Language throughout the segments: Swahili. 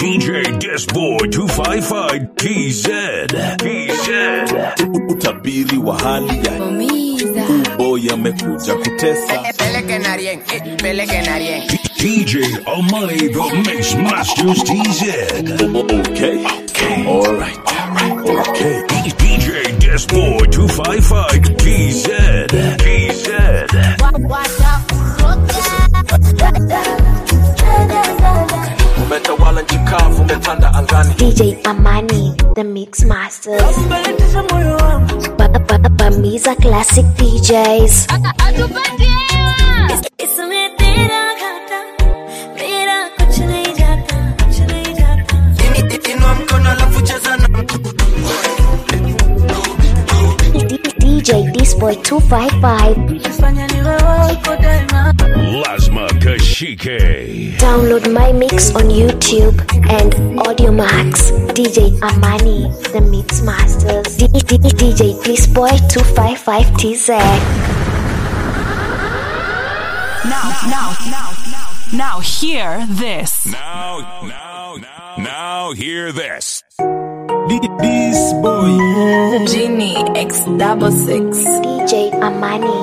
DJ Disboy 255 TZ. TZ. utabiri wa hali ya boy amekuja kutesa Peleke na rien, eh, peleke na rien. DJ Amani the Mix Masters TZ. okay alright okay DJ Disboy 255 TZ. TZ. umetawala nchi kavu umetanda angani DJ Amani, the Mix Masters. Ba- ba- ba- Bamiza Classic DJs. इसमें तेरा घाटा मेरा कुछ नहीं जाता कुछ नहीं जाता Inua mkono alafu cheza na D- DJ Disboy 255. fanya niwe wako daima Lasma Kashike. Download my mix on YouTube and AudioMax. DJ Amani, the Mix Masters. D- D- DJ Disboy 255 TZ. Now, now, now, now, now, hear this. Now, now, now, now hear this. this boy Genie X double six. DJ Amani.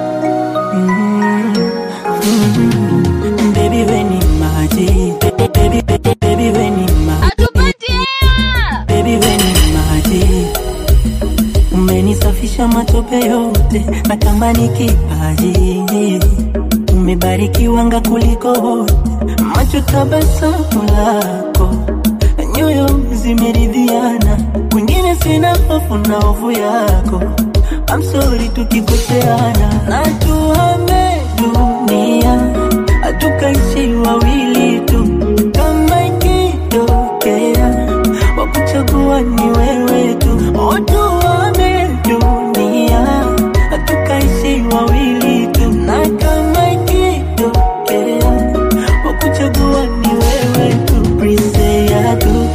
Baby when in maji Baby, baby, baby when in maji Baby when in maji Umenisafisha matope yote na kama ni kipaji Umebarikiwa kuliko wote macho tabasamu lako nyoyo zimeridhiana kwingine sina hofu na hofu yako I'm sorry tukikoseana na tuhame dunia hatukaishi wawili tu kama ikitokea wakuchagua ni wewe tu O, tuhame dunia hatukaishi wawili tu na kama ikitokea wakuchagua ni wewe tu Please say I do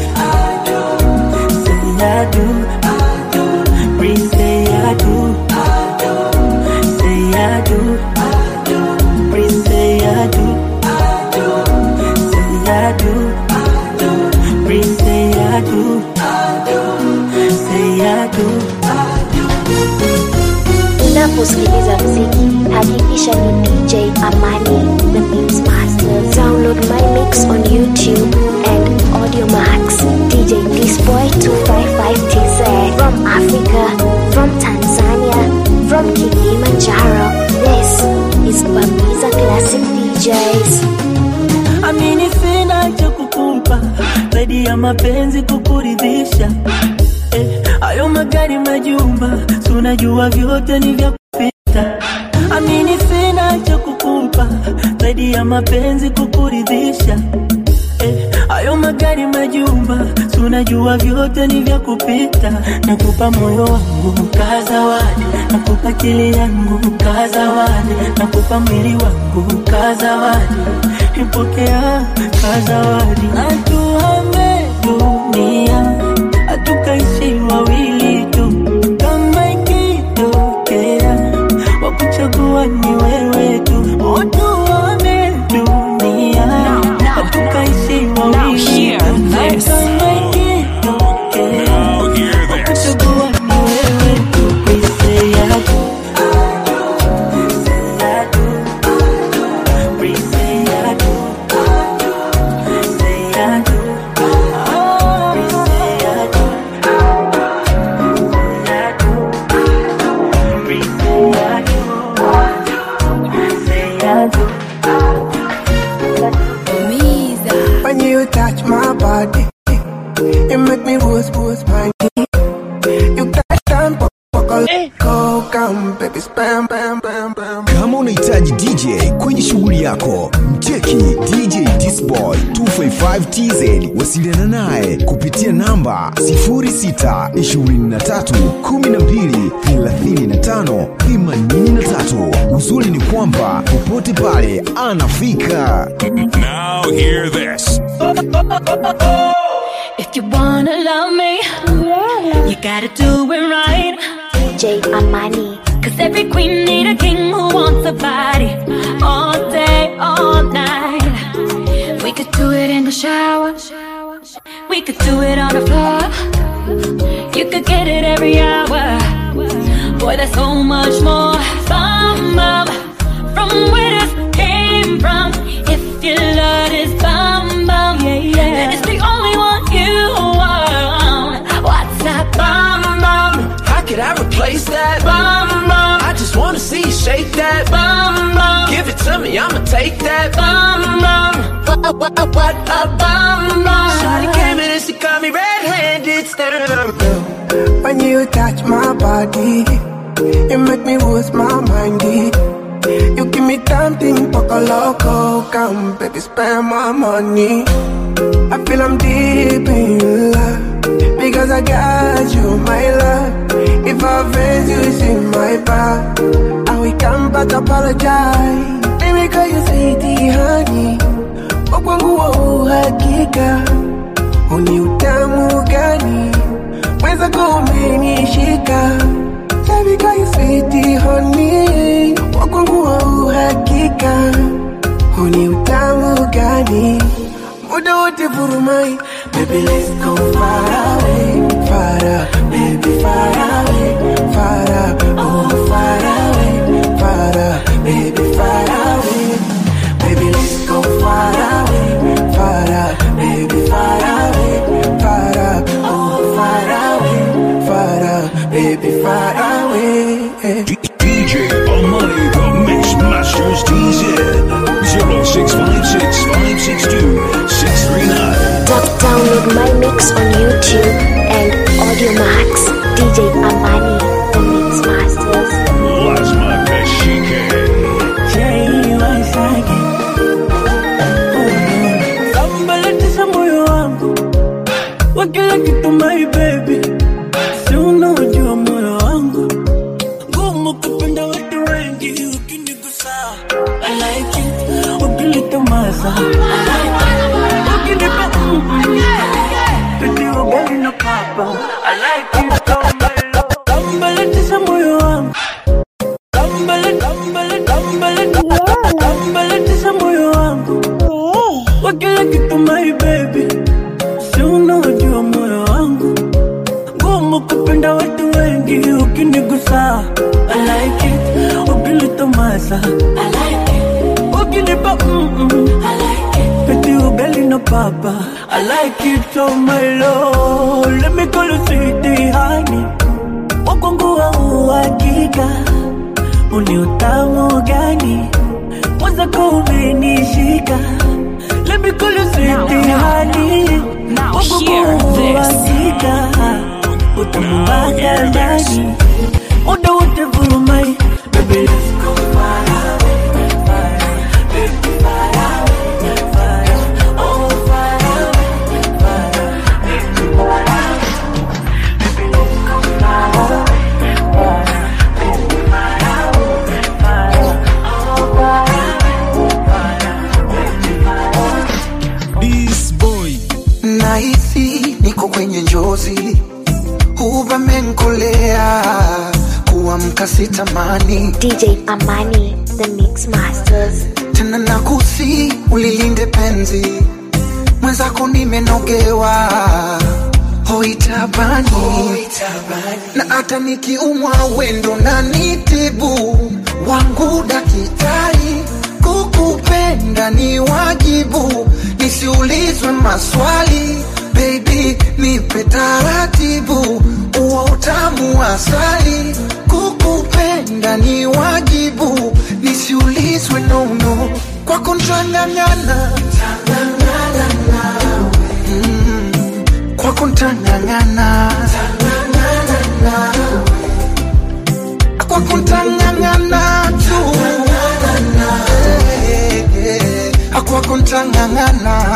say I do Please say I do say I do Please say I do say I do Please say I do say I do Unaposikiliza mziki, hakikisha ni DJ Amani, the Mix Masters. Download my mix on YouTube and AudioMax. DJ Disboy 255 TZ. From Africa, from Tanzania, from Kilimanjaro. This is Bamiza Classic DJs. amini sina cha kukupa zaidi ya mapenzi kukuridhisha eh, hayo magari majumba tunajua vyote ni vya kupita amini sina cha kukupa zaidi ya mapenzi kukuridhisha eh, hayo magari majumba tunajua vyote ni vya kupita nakupa moyo wangu kazawadi nakupa kili yangu kazawadi nakupa mwili wangu kazawadi ipokea kazawadi natuhame dunia hatukaishi wawili tu kama ikitokea wakuchagua ni wewe tu otuame dunia hatukaishi Now wawili hear tu this. kama ikitokea Now hear this. wakuchagua ni wewe tu Please say I do. Say I do. Please say I do. Say I do. Please say I do. Say I do. Please say I do. Say I do. When you touch my body, you make me wooz wooz my knee. You touch down, go come, baby, spam, bam, bam, bam. kama unahitaji dj kwenye shughuli yako mcheki dj disboy 255 tz wasiliana naye kupitia namba 0623123583 uzuri ni kwamba popote pale anafika Now hear this. If you wanna love me you gotta do it right DJ Amani. Cause every queen need a king who wants a body all day, all night. We could do it in the shower, We could do it on the floor. You could get it every hour. Boy, there's so much more fun bum, from where this came from. If your love is bum bum, yeah, yeah. then it's the only one you want. What's that bum bum? How could I replace that? Bum bum. I just wanna see you shake that. Bum bum. Give it to me, I'ma take that. Bum bum. What, what, what, what a bum bum. Shawty came in and she got me red-handed. Staring When you touch my body, you make me lose my mind. You give me something poco loco, come baby, spend my money. I feel I'm deep in love because I got you, my love. If I offend you, it's in my back. I will come back apologize. Baby, call you sweetie, honey. Kwa kwangu wa uhakika, uni utamu gani? Mweza kumenishika Baby call you sweetie honey Wa kwangu wa uhakika Uni utamu gani Muda wote vurumai Baby let's go far away Far away, baby far away Far away, oh far away Far away, baby far away Baby let's go far away Far away, baby far away Far away, oh far away Far away, baby far away DJ Amani, the Mix Masters DZ. 0656 Doc- Download my mix on YouTube and Audio Max. DJ Amani, the Mix Masters. Lazma Kashike. Sambalatisha moyo wangu wa kila kitu my baby, si unaojua moyo wangu ngumu kupenda watu wengi, ukinigusa I like it, ukilitomasa I like it, ukinipa mm-mm. Peti ugali na papa I like it, oh my love Sambalatisha moyo wangu Sambala- sambala- sambala- Sambalatisha moyo wangu wa kila kitu my baby, si unaojua moyo wangu ngumu kupenda watu wengi, ukinigusa I like it, ukilitomasa I like it, ukinipa mm-mm. I like it, peti ugali na papa I like it, oh my lord, let me call you sweetie honey, wakwangu wa uhakika uni utamu gani mwanza kumenishika Let me call you sweetie honey now hear this. Wakika Utamu waka ndani Muda wote vurumai Baby let's go far away Far away Baby far away Far away Oh far away Far away Baby far away Baby let's go far away Far away Baby far away Far away Oh far away Far away Baby far away This boy Nahisi niko kwenye njozi Uvamenkolea kuamka sitamani DJ Amani, the Mix Masters. tena nakusi ulilinde penzi mwenzako nimenogewa hoitabani na hata nikiumwa wendo na nitibu wangu dakitari kukupenda ni wajibu nisiulizwe maswali baby nipe taratibu uwa utamu wa asali kukupenda ni wajibu nisiulizwe nono kwako ntang'ang'ana Mm, kwako ntang'ang'ana kwako ntang'ang'ana tu Eh, eh, kwako ntang'ang'ana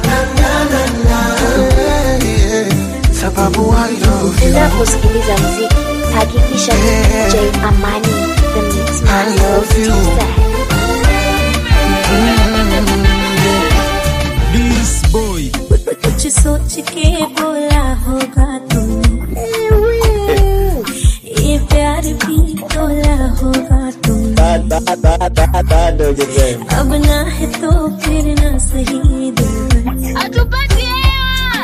Eh, eh, sababu I love you Unaposikiliza mziki, hakikisha ni Yeah. DJ Amani, the Mix I Masters. love you. TZ. This boy कुछ सोच के बोला होगा तुमने ये प्यार भी तोला होगा तुमने अब ना है तो फिर ना सही दिल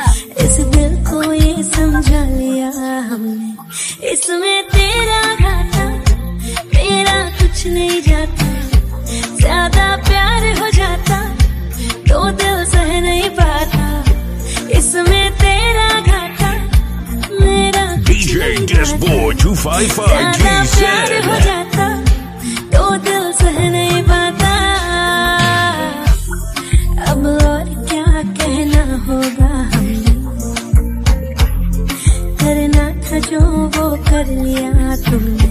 Disboy 255 ज्यादा प्यार हो GZ. जाता तो दिल सह नहीं पाता अब और क्या कहना होगा हमने करना था जो वो कर लिया तुमने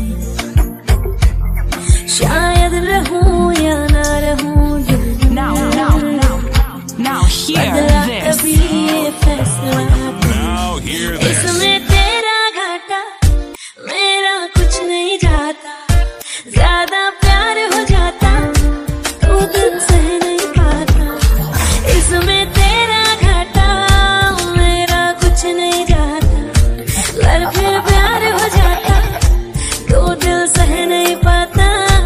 शायद रहूं या ना रहूं दिल Now, now, now, now hear बदला this. कभी ये फैसला Now hear this. इसमें तेरा घाटा मेरा कुछ नहीं जाता ज्यादा प्यार हो जाता तो दिल सह नहीं पाता इसमें तेरा घाटा मेरा कुछ नहीं जाता अगर फिर प्यार हो जाता तो दिल सह नहीं पाता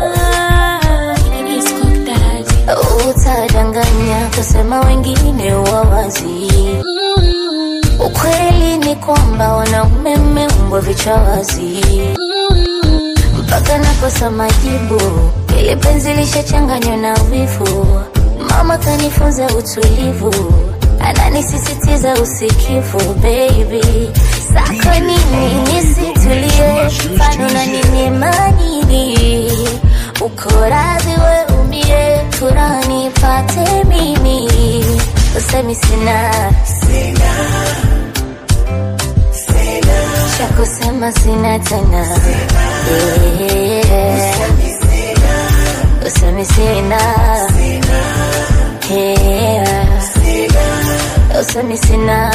utadanganya kusema wengine wawazi ukweli ni kwamba wanaume mmeumbwa vichwa wazi mpaka nakosa majibu ili penzi lishachanganywa na wivu mama kanifunza utulivu ananisisitiza usikivu baby sako nini nisitulie mfano na nini manini uko radhi we umie furaha nipate mimi usemi sina cha kusema sina tena Yeah. usemi sina Yeah. usemi sina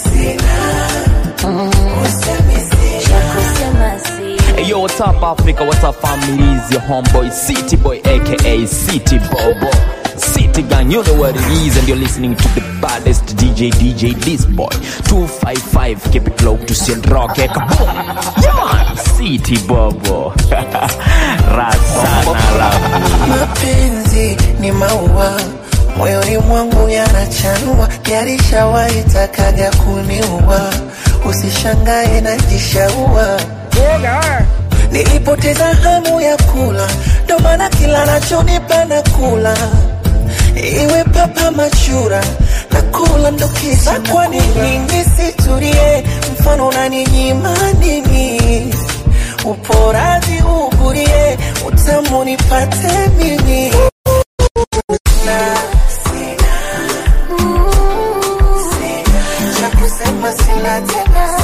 Mm. cha kusema sina Hey yo, what's up Africa? What's up family? It's your homeboy City Boy aka City Bobo. City Gang, you know what it is, and you're listening to the baddest DJ, DJ This Boy 255. Keep it low to Sid Rock. eh, Kaboom! Yeah, man. City Bobo. Razana love. mapenzi ni maua moyoni mwangu yanachanua yarishawahi takaga kuniua usishangae najishaua nilipoteza hamu ya kula ndo maana kila nachonipa na kula iwe papa machura na kula ndo kisa kwa nini nisitulie mfano unaninyima nini uporaji ugurie utamu nipate mimi Na sina, cha kusema sina tena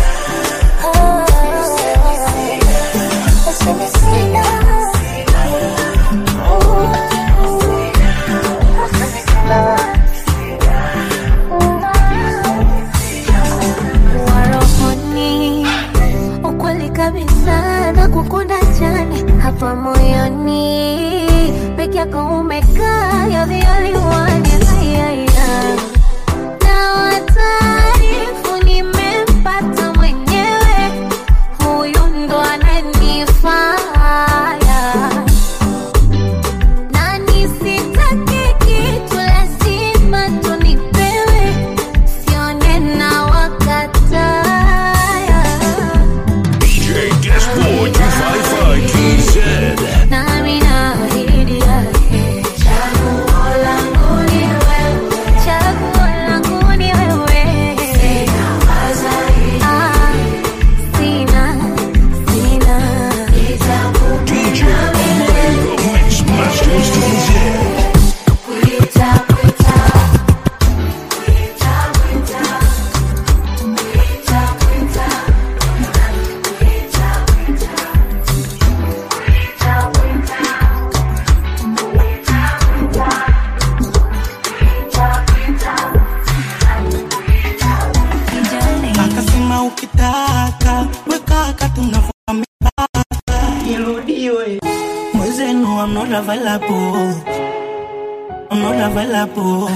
Useme sina. Useme sina. warohoni ukweli kabisa na kukunda chani hapa moyoni peke yako umekaa you're the only one yeah, na wataarifu nimempata mwenyewe huyu ndo ananifaya na nisitake kitu lazima tunipewe sione na wakataya DJ Disboy 255 GZ. nami naahidi yake chaguo langu ni wewe chaguo langu ni wewe Ah, sina sina DJ Amani, the Mix Masters DZ. akasema ukitaka wekaka tunavuka mipaka irudiwe mwezenu I'm not available I'm not available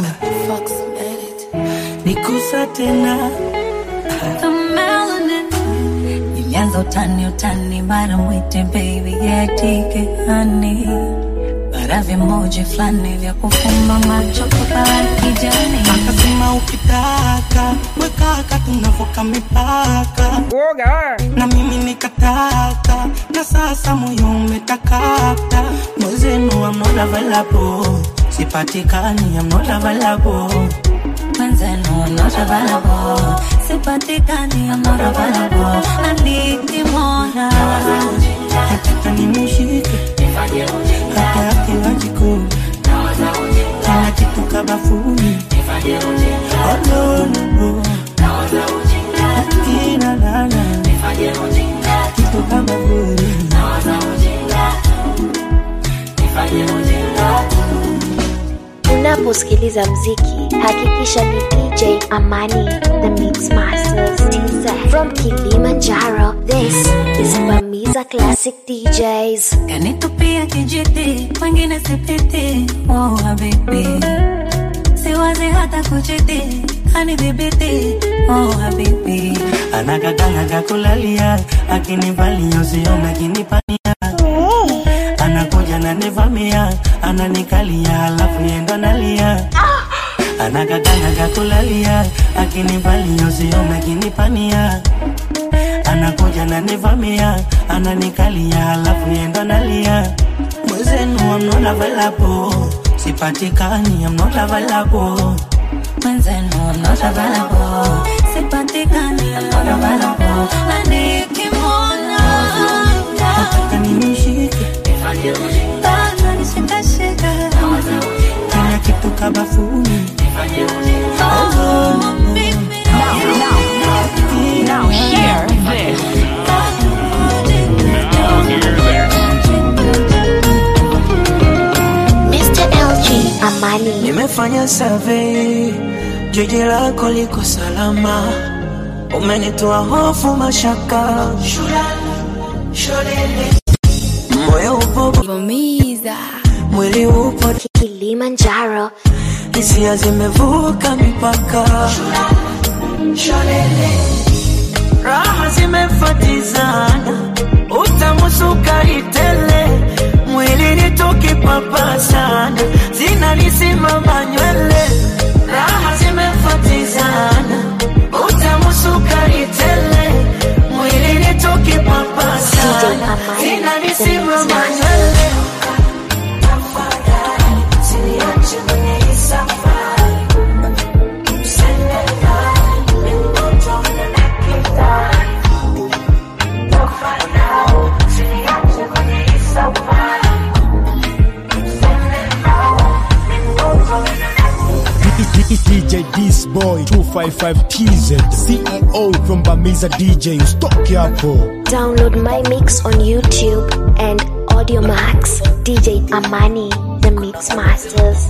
nikusa tena The melanin Ilianza utani utani mara mwite baby yatike hani Bara vimoja fulani vya kufumba macho kwa kijani akasema ukitaka wekaka tunavuka mipaka na mimi nikataka na sasa moyo umetakata mwezenu I'm not available sipatikani I'm not available Mwenzenu not available sipatikani, I'm not available. Na nikimwona nataka nimshike hata akiwa jikoni kila kitu kabafuni Oh, no, no, no. Akina lala kitu kama vile Unaposikiliza mziki, hakikisha ni DJ Amani, the Mix Masters TZ. From Kilimanjaro, this is Bamiza Classic DJs. kanitupia kijiti, wengine sipiti. Oh, habibi, siwazi hata kuchiti, kanidhibiti. Oh, habibi, anakakanga kulalia akinivalia usiona akinipania anakuja nanivamia ananikalia halafu yendo nalia anakakanga kulalia akinivalia usiona akinipania anakuja nanivamia ananikalia halafu yendo nalia mwezenu amnona valapo sipatikani amnona valapo mwenzenu, I'm not available. Sipatikani, I'm not available. Na nikimwona nataka nimshike bado nishikashika. kila kitu kabafuni Oh, mimi Now hear this. Mr. LG Amani. nimefanya survey jiji lako liko salama umenitoa hofu mashaka moyo upo mwili upo Kilimanjaro, hisia zimevuka mipaka raha zimefatizana utamu sukari tele mwilini tukipapasana zinanisimama nywele raha zimefatizana utamu sukari tele mwilini tukipapasana zinanisimama nywele DJ This Boy 255 TZ CEO from Bamiza DJ Stock yapo download my mix on YouTube and Audio Max. DJ Amani, the Mix Masters.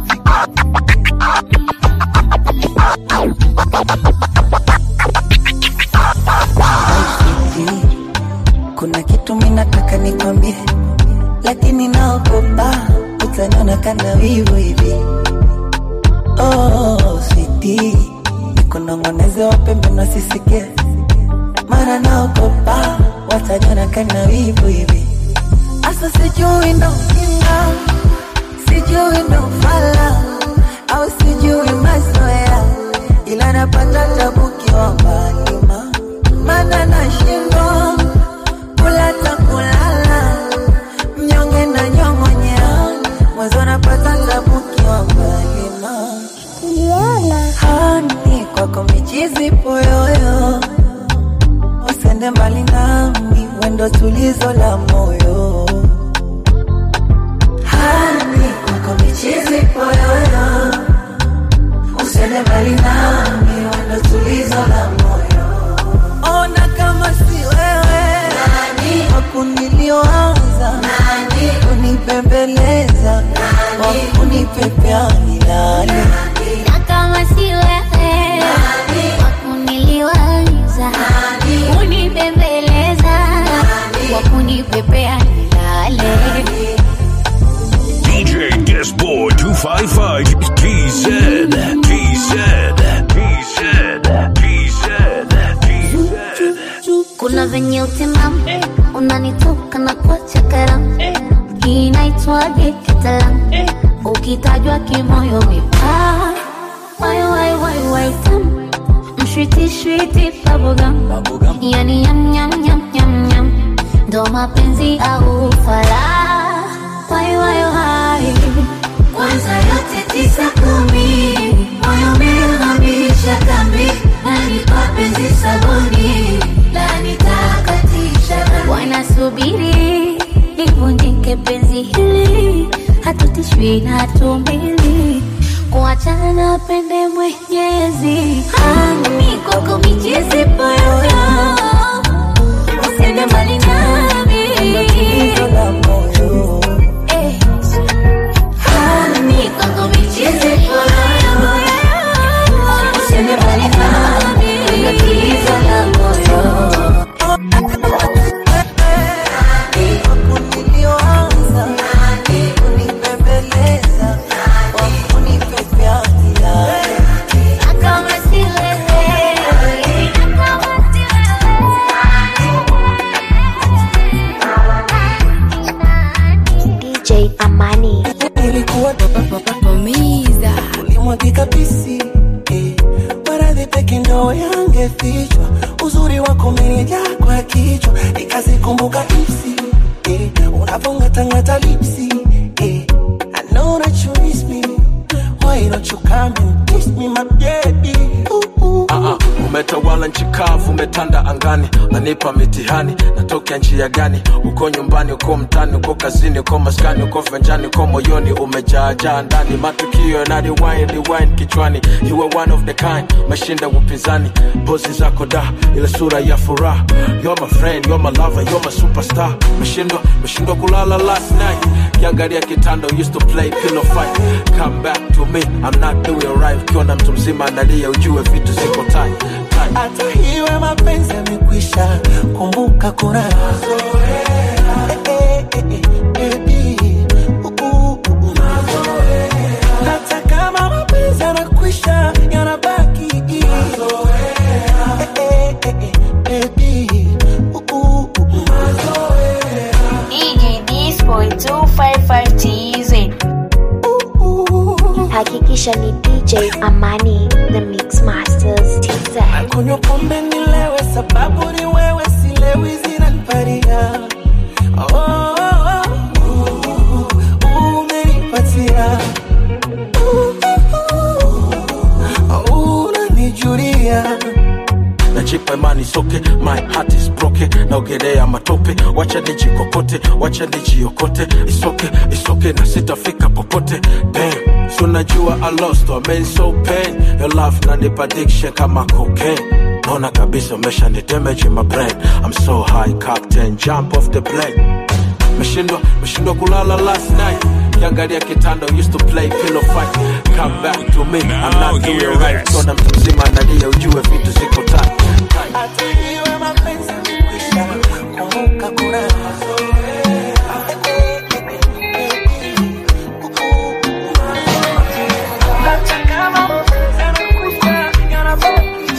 kuna kitu minataka nikwambie lakini naogopa utaniona kana wivu hivi oh, sweetie, nikunong'oneze wapembe nasisikie mara naogopa wataniona kana wivu hivi asa sijui ndo kinga sijui ndo fala au sijui mazoea ila napata tabu kiwa mbali ma mana nashindwa kula ta kulala mnyonge na nyong'onyea mwezo napata tabu kiwa mbali ma hani kwako michizi poyoyo usende mbali nami wendo tulizo la moyo hani kwako michizi poyoyo usende mbali nami wendo tulizo la moyo ona kama si wewe nani wakuniliwaza nani kunipembeleza wakunipepea milale Na kama si wewe wakuniliwaza kunipembeleza wakunipepea nilale DJ Disboy 255 TZ TZ TZ TZ TZ kuna venye utimamu unanitoka na kuacha karamu hii inaitwaje kitaalamu ukitajwa kimoyo mipaa wai wai wai wai tamu mshwiti shwiti bubblegum yani yam yam yam yam yam ndo mapenzi au fala wai wai wai kwanza yote tisa kumi moyo umehamisha kambi na nipape baby na tumbili kuachana na pende mwenyezi hani kwako michezi poyoyo usiende mbali nami Eh. Hani kwako michezi poyoyo usiende mbali nami tatizo la moyo Nilioanza kunipembeleza kwa kunipepea kama si wewe DJ Amani. Nilikuwa umiza ulimwagika pisi eh, maradhi peke ndo yangefichwa uzuri wako umenijaa kwa kichwa nikazikumbuka ipsi eh, unavongatangata lipsi eh, I know that you miss me why don't you come and kiss me my baby ooh, ooh. Ah, ah, umetawala nchi kavu, umetanda angani, nanipa mitihani, natokea njia gani? Uko nyumbani, uko mtani, uko kazini, uko maskani, uko venjani, uko moyoni, umejaajaa ndani, matukio na rewind, rewind kichwani. You are one of the kind, mashinda upinzani, pozi zako da, ile sura ya furaha. You're my friend, you're my lover, you're my superstar. Meshindwa, meshindwa kulala last night, kiangalia kitanda, used to play pillow fight. Come back to me, I'm not doing right. Ukiona mtu mzima analia, ujue vitu ziko tight. tight. hata hiwe mapenzi yamekwisha kumbuka kuna Eh, eh, eh, eh, baby. Uh, uh, uh, uh. hata kama mapenzi yanakwisha yanabaki Eh, eh, eh, eh, baby. Uh, uh, uh, uh. DJ Disboy 255 TZ. Hakikisha ni DJ Amani, the Mix Masters TZ. kunywa pombe nilewe sababu ni wewe silewi zinaniparia oh, oh, oh, uh, uh, umenipatia uh, uh, unanijulia najipa imani soke my heart is broken naogelea matope wacha nijikokote wacha nijiokote isoke isoke na sitafika popote Damn. so najua i lost I mean so pain your love nanipa addiction kama cocaine naona kabisa umesha ni damage in my brain i'm so high captain jump off the plane meshindwa meshindwa kulala last night kiangalia kitanda used to play pillow fight come back to me i'm not doing right kona mtu mzima analia ujue vitu ziko tight hata hiwe mapenzi yamekwisha kumbuka kuna hata kama mapenzi yanakwisha yanabaki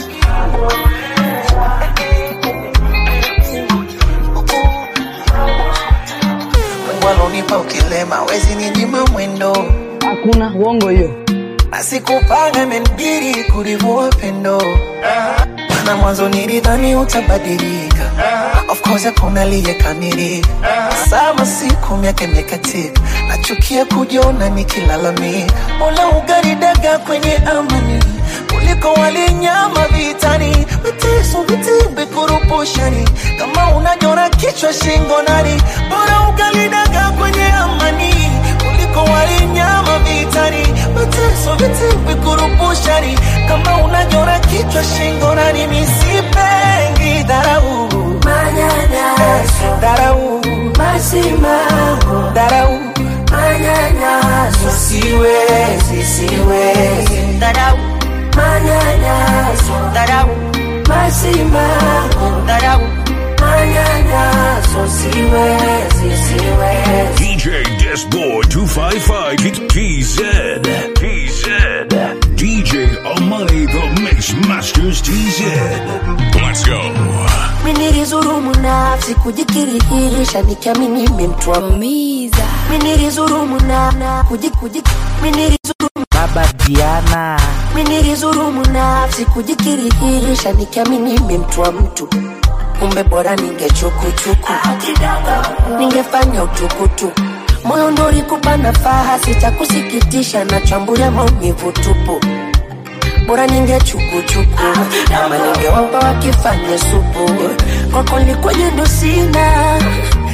Mungu alonipa ukilema wezi ninyima mwendo hakuna uongo hiyo basi kupanga imenibidi kulivua pendo mana mwanzo nilidhani utabadilika of course hakuna aliyekamilika sama siku miaka imekatika nachukia kujiona nikilalamika mola ugaridaga kwenye amani kuliko walinyama vitani mateso vitimbi kurupushani kama unajora kichwa shingo nani bora ugalidaga kwenye amani kuliko walinyama vitani mateso vitimbi kurupushani kama unajora kichwa shingo nani misipengi dharau manyanyaso dharau masimango dharau manyanyaso siwezi siwezi dharau manyanyaso dharau masimango dharau manyanyaso siwezi siwezi DJ Disboy 255 TZ. TZ. DJ Amani the Mix Masters TZ. Let's go. minilizurumu nafsi kujikirihisha nikiamini mimtwamiza minilizurumu na na kuji kuji minilizurumu baba Diana minilizurumu nafsi kujikirihisha nikiamini mimtwa mtu kumbe bora ningechukuchuku ningefanya utukutuku moyo ndo ulikupa nafaha sitakusikitisha na chambulia maumivu tupu bora ningechukuchuku ama ningewapa wakifanya supu kwako likwenye ndo sina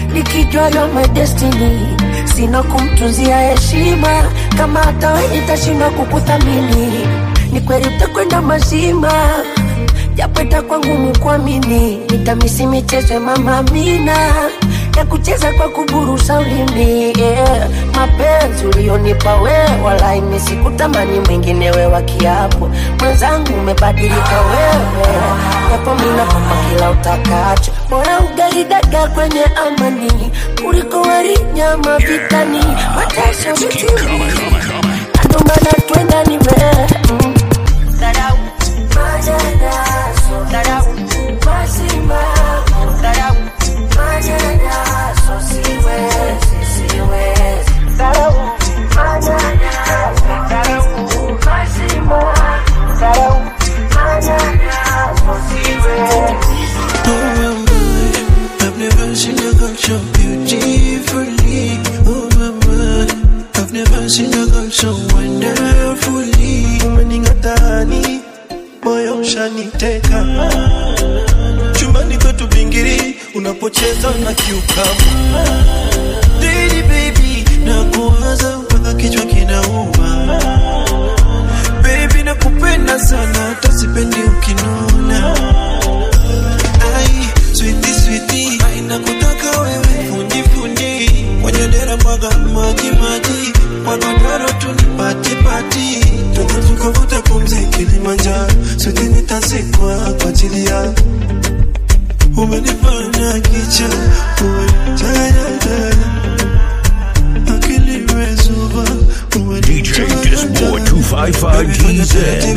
nikijua yo my destiny sina kumtunzia heshima kama hata we nitashindwa kukuthamini ni kweli utakwenda mazima japo itakuwa ngumu kuamini nitamisi michezo ya mama Amina ya kucheza kwa kuburusa ulimi yeah. mapenzi ulionipa wewe wala imi sikutamani mwingine we wa kiapo mwenzangu umebadilika wewe japo mina kwamba kila utakacho bora ugali dagaa kwenye amani kuliko wali nyama vitani mateso vitini ndo maana twenda ni wewe mm. Dharau, manyanyaso, dharau, masimamo, dharau, manyanyaso, siwezi, siwezi. Dharau, manyanyaso, dharau, masimamo, dharau, manyanyaso, siwezi. Oh my, I've never seen a girl so beautifully. Oh my, my, I've never seen a girl so wonderfully. Umening'atani, moyo ushaniteka. Chumbani kwetu bingiri, unapocheza na kiukamba. Lady baby, nakuwaza mpaka kichwa kinauma. Baby nakupenda sana, hata sipendi ukinuna. Ai, sweetie, sweetie, ai, nakutaka wewe fundi fundi kwenye dera mwaga maji maji kwa godoro tu ni pati pati twende tukavuta pumzi Kilimanjaro sote nitazikwa kwa ajili ya umenifanya kicha umenitayataya akili imezuba DJ Disboy 255 GZ.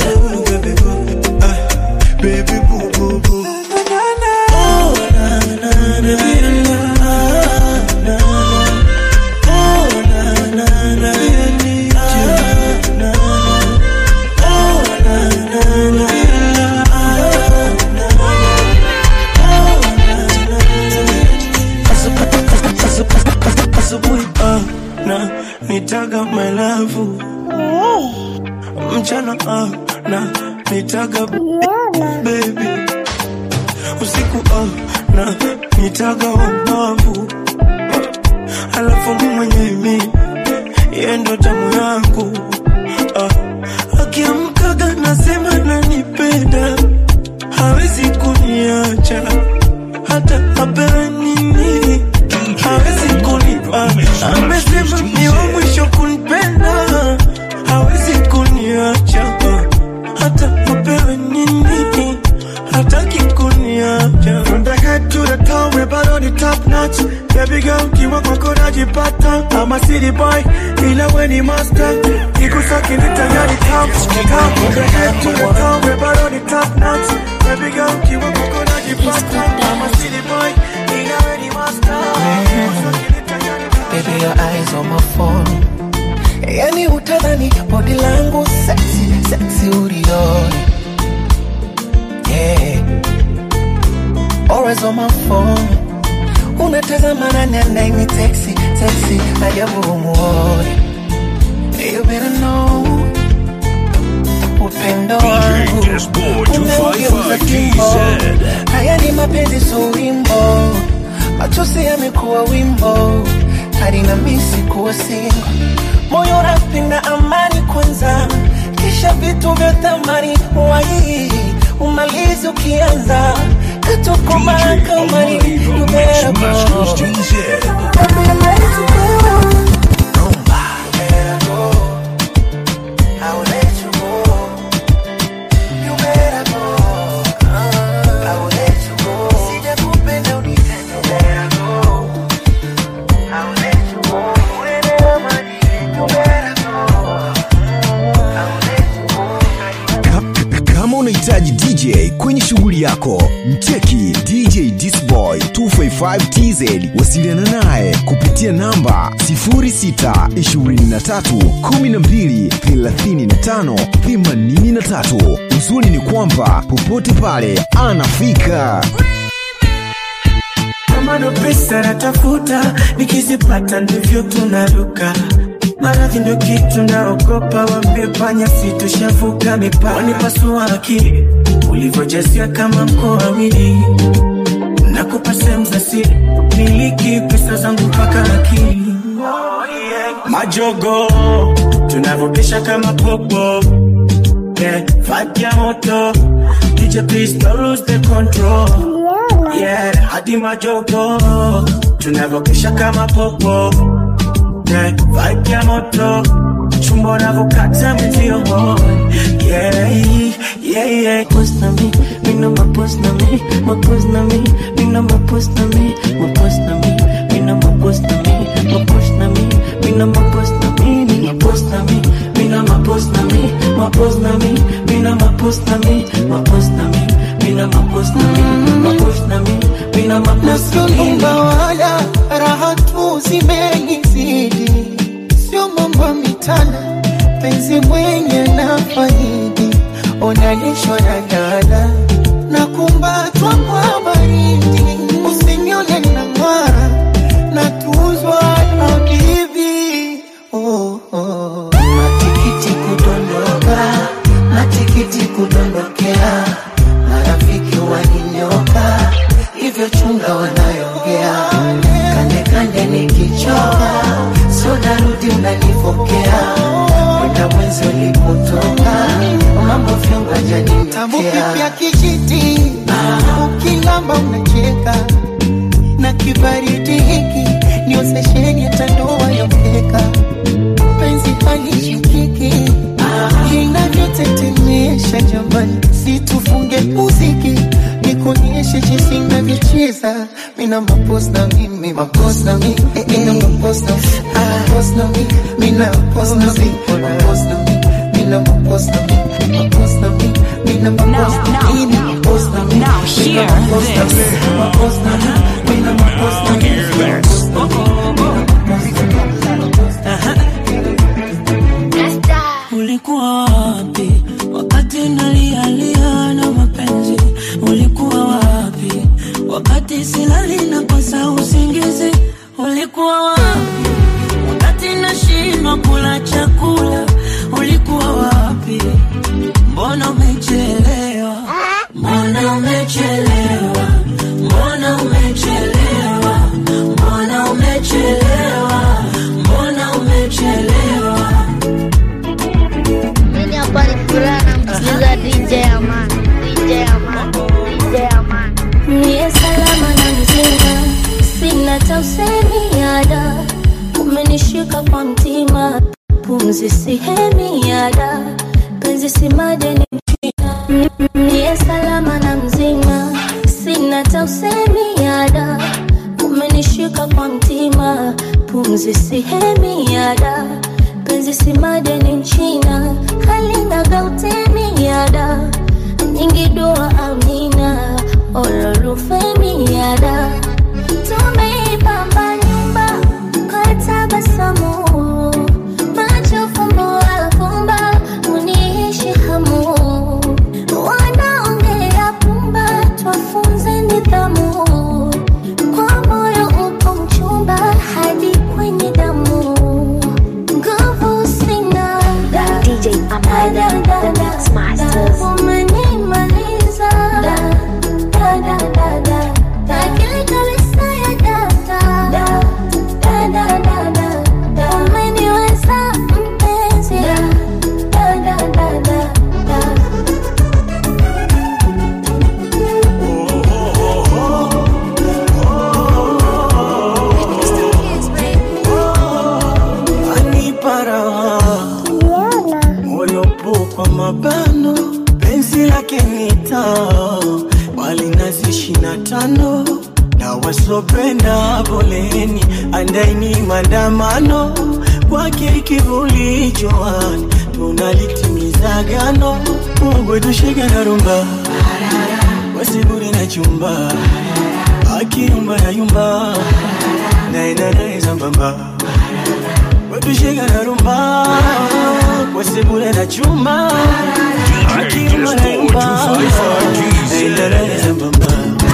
baby boo boo boo Oh, na, na, na, na, na, na. Oh, na, na, na, I need you. Na, na. Oh, na, na, na, na, na. Oh, na, na, na. Asubu- asubuhi ah, na nitaga my love mchana ah, na nitaga baby usiku ah, na nitaga wabavu alafu mi mwenyewe yeye ndo tamu yangu ah, akiamkaga nasema nanipenda hawezi kuniacha hata apewe nini hawezi kunipa amesema ni wa mwisho kunipenda hawezi kuniacha hata apewe nini hataki kuniacha From the head to the toe, we bado ni top notch Baby girl, kiwa kwako najipata I'm a city boy, ila we ni master Ikusaki ni tayari top, top From the head to the toe, we bado ni top notch Baby girl, kiwa kwako najipata I'm a city boy, ila we ni master Ikusaki ni tayari top Baby, your eyes on my phone. Yani utadhani body langu sexy, sexy ulioni. Yeah. Always on my phone. Unatazama nani anaini sexy, sexy, ajabu umuoni. You better know. Upendo wangu umeugeuza kimbo. Haya ni mapenzi so wimbo, machozi yamekuwa wimbo, hadi na misi kuwa singo. Moyo unapenda amani kwanza, kisha vitu vya thamani wai umalizi ukianza katukoma kamari you better go. Kama unahitaji DJ kwenye shughuli yako, mcheki DJ Disboy 255 TZ. Wasiliana naye kupitia namba 0623123583. Uzuri ni kwamba popote pale anafika. kama ndo pesa natafuta, nikizipata ndivyo tunaruka. Maradhi ndo kitu naogopa, wambie panya sitoshavuka mipaka. Wanipasua akili ulivyojasia kama mkoa wili na nakupa sehemu za siri miliki pesa zangu mpaka akili majogo tunavyopisha kama popo yeah, vibe ya moto DJ please don't lose the control yeah, hadi majogo tunavyopisha kama popo yeah, vibe ya moto chumba unavyokata mwenzio yeah, yeah, yeah. Post na mi, mi no ma post na mi, ma post na mi, mi no ma post na mi, ma post na mi, mi no ma post na mi, ma post na mi, mi no ma post na mi, mi ma post na mi, mi no ma post na mi, ma post na mi, mi no ma post na mi, ma post na mi, mi no ma post na mi, ma post na mi, mi no ma post na mi. Nasionumba wala raha tu zimenizidi, sio mambo ya mitana, penzi mwenye na faidi, unalishwa na dada na kumbatwa kwa baridi, usinione na ng'ara na tuzwa na bibi oh, oh. Matikiti kudondoka, matikiti kudondokea, marafiki waninyoka, hivyo chunga wanayongea, kande kande nikichoka, so narudi unanipokea, kwenda mwenzi ulipotoka, mambo vyongo janimekea kijiti, ukilamba unacheka na kibaridi hiki niozesheni hata ndoa ya mkeka penzi halishikiki inavyotetemesha jamani situfunge muziki nikuonyeshe jinsi navyocheza mina mapos na mimi mapos na mi eh, eh. mina mapos na mapos na mi mina mapos na mi mapos na mi mina mapos na mi mapos na mi mina mapos na mi mina mapos na mi Now mina hear mapos na mi this. mapos na mi mina mapos na mi ulikuwa wapi wakati nalialia na mapenzi ulikuwa wapi wakati silali na kosa usingizi ulikuwa wapi wakati nashindwa kula chakula ulikuwa wapi mbona umechelewa mbona umechelewa mbona umechelewa mbona umechelewa mbona umechelewa Mimi hapa ni furaha namsikiliza DJ Aman, DJ Aman, DJ Aman. Niye salama na mzima, sina tausemi yada, umenishika kwa mtima, pumzi sihemi yada, penzi si madeni mchina. Niye salama na mzima, sina tausemi yada, umenishika kwa mtima, pumzi sihemi yada, penzi si madeni mchina, halina gautemi yada, nyingi dua amina ololufemi yada tumeipamba nyumba kwa tabasamu macho fumbo afumba uniishi hamu wanaongea pumba twafunze nidhamu kwa moyo upo mchumba hadi kwenye damu nguvu sina DJ Amani, the Mix Masters. umenimaliza da, da, da, da, da. Akili kabisa ya data. Da, da, da, da, da, da. Umeniweza mpenzi. Da, da, da, da, da, da. anipa raha moyo po kwa mabano penzi lake nita wali nazi ishina tano na wasopenda poleni andaini maandamano kwake kivuli joani tunalitimiza gano Mungu tushike na rumba wasibure na chumba akiyumba na yumba naenda naye sambamba wetushika na rumba wasibure na chuma akiyumba na yumba naenda naye sambamba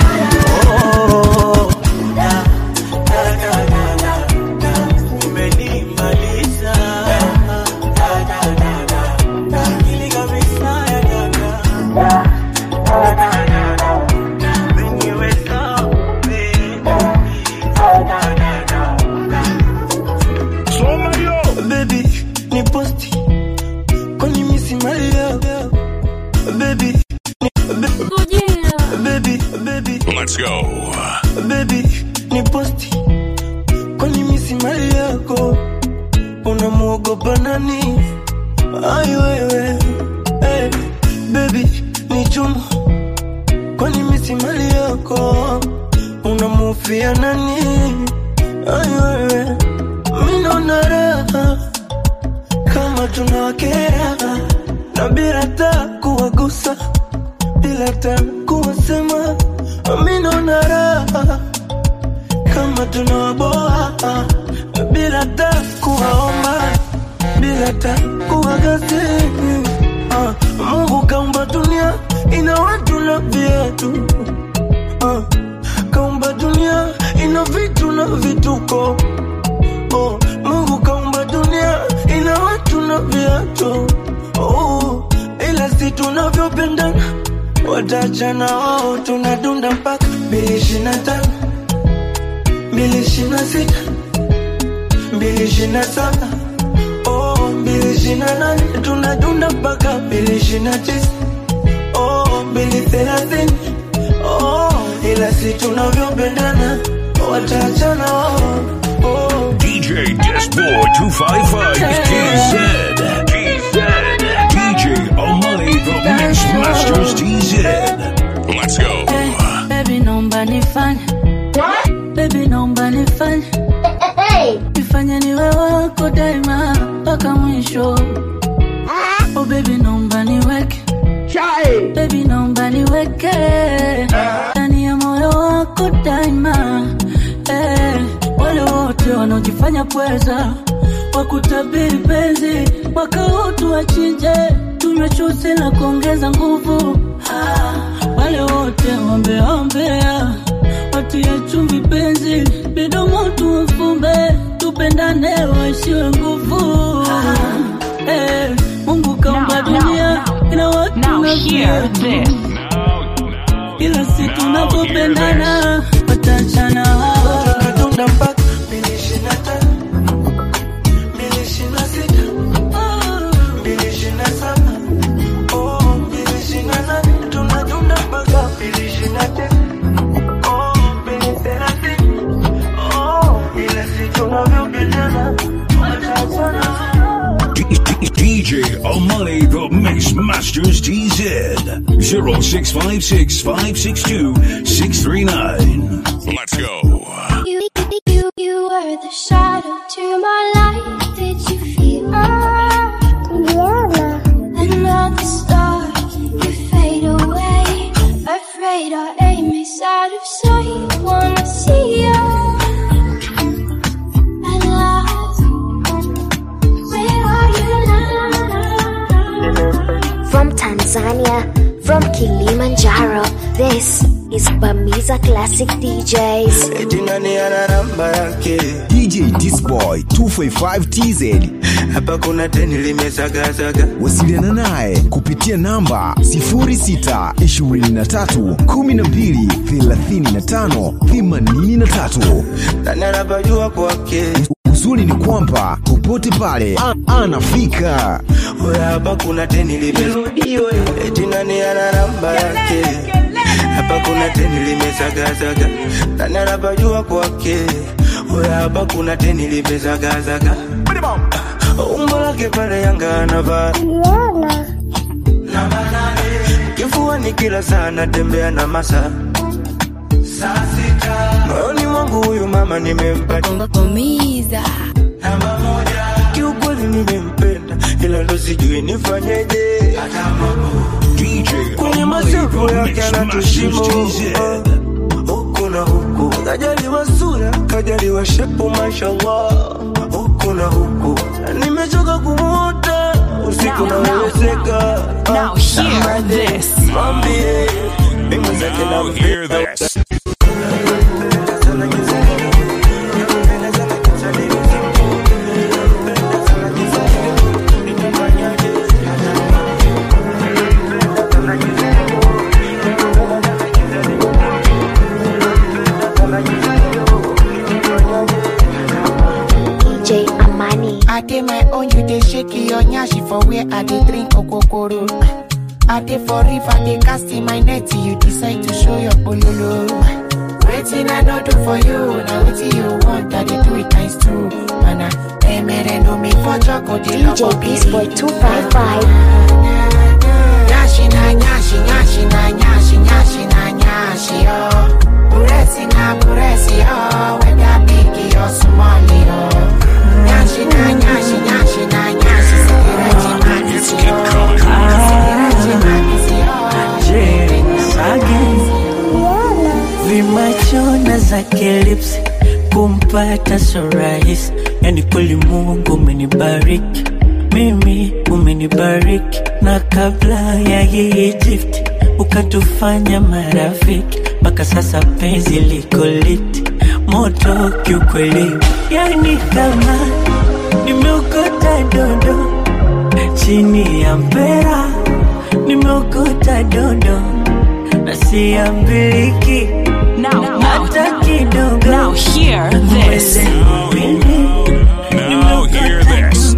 Oh, da, da, da, da, da, da, umenimaliza. Da, da, da, da, da, akili kabisa ya dada. Da, da, da, da, da, umeniweza, baby Let's go. baby ni posti kwani misi mali yako unamuogopa nani ai wewe hey, baby ni chuma kwani misi mali yako unamufia nani ai wewe minona raha kama tunawakera na bila ta kuwagusa bila ta kuwasema minona raha kama tunawaboa bila ta kuwaomba bila ta kuwagasi Ah, Mungu kaumba dunia ina watu na viatu Ah, kaumba dunia ina vitu na vituko oh, Mungu kaumba dunia ina watu na viatu oh, ila si tunavyopendana watachana wao tunadunda mpaka mbili ishirini na tano mbili ishirini na sita mbili ishirini na saba oh, mbili ishirini na nane tunadunda mpaka mbili ishirini na tisa oh, mbili thelathini oh, ila si tunavyopendana watachana wao oh. DJ Disboy 255 TZ. TZ. DJ Omani the Mix Masters TZ. Let's go. Baby naomba nifanye Baby naomba nifanye Nifanye niwe wako daima mpaka mwisho Oh baby naomba niweke Baby naomba niweke Ndani ya moyo wako daima eh, Wale wote wanaojifanya pweza Wakutabiri penzi Mwaka huu tuwachinje Tunywe chuzi na kuongeza nguvu ah, Wale wote wambeombea watie chumvi penzi midomo tuwafumbe tupendane waishiwe nguvu Eh, Mungu kaumba dunia ina watu na viatu ila si tunapopendana watachana wao tunadunda mpaka mbili ishirini na tano mbili ishirini na sita mbili ishirini na saba oh, mbili ishirini na nane tunadunda mpaka mbili ishirini na tisa oh, mbili thelathini oh, ila si tunavyopendana watachana DJ Omani the Mix Masters TZ. 0656 562 639. Let's go. You, you, you were the shadow to my light. Did you feel another star? You fade away. Afraid our aim is out of sight. Wanna see you at last. Where are you now? From Tanzania, from Kilimanjaro, this is Bamiza Classic DJs. eti nani ana namba yake DJ Disboy 255 TZ. hapa kuna teni limezagazaga Wasiliana naye kupitia namba 0623123583. nani anapajua kwake Uzuri ni kwamba popote pale a- anafika. Oya hapa kuna teni limerudiwe eti nani ana namba yake hapa kuna teni limezagazaga nani anapajua kwake Oya hapa kuna teni limezagazaga umbo lake pale yanga anavaa kifuani kila saa natembea na masa moyoni mwangu huyu mama nimempata kiukweli nimempenda ila ndo sijui nifanyeje kwenye masafu yake anatushimo huku na huku kajaliwa sura kajaliwa shepu mashallah huku na huku nimechoka kumuota usiku nawezeka Now hear this. mwambie mimi zake Now hear this. DJ Amani. I did my own, you dey shake your nyashi for where I dey drink okokoro. I dey for river, they casting my net. You decide to show your pololo. Waiting I no do for you. Now waiting you want, I dey do it nice too. Man, I emere no me for choco. DJ Beast Boy 255. Nyashi na nyashi, nyashi na nyashi, nyashi na nyashi, oh. Puresi na puresi, oh. Whether big or small, oh. Nyashi na nyashi, nyashi na nyashi, sikireti magisi, oh. Sikireti magisi, vimachona zake lips kumpata so rahisi yani kweli mungu umenibariki mimi umenibariki na kabla ya hii gift ukatufanya marafiki mpaka sasa penzi liko liti moto kiukweli yani kama nimeokota dondo chini ya mpera nimeokota dondo na siambiliki hata kidogo Now hear this. Now hear this.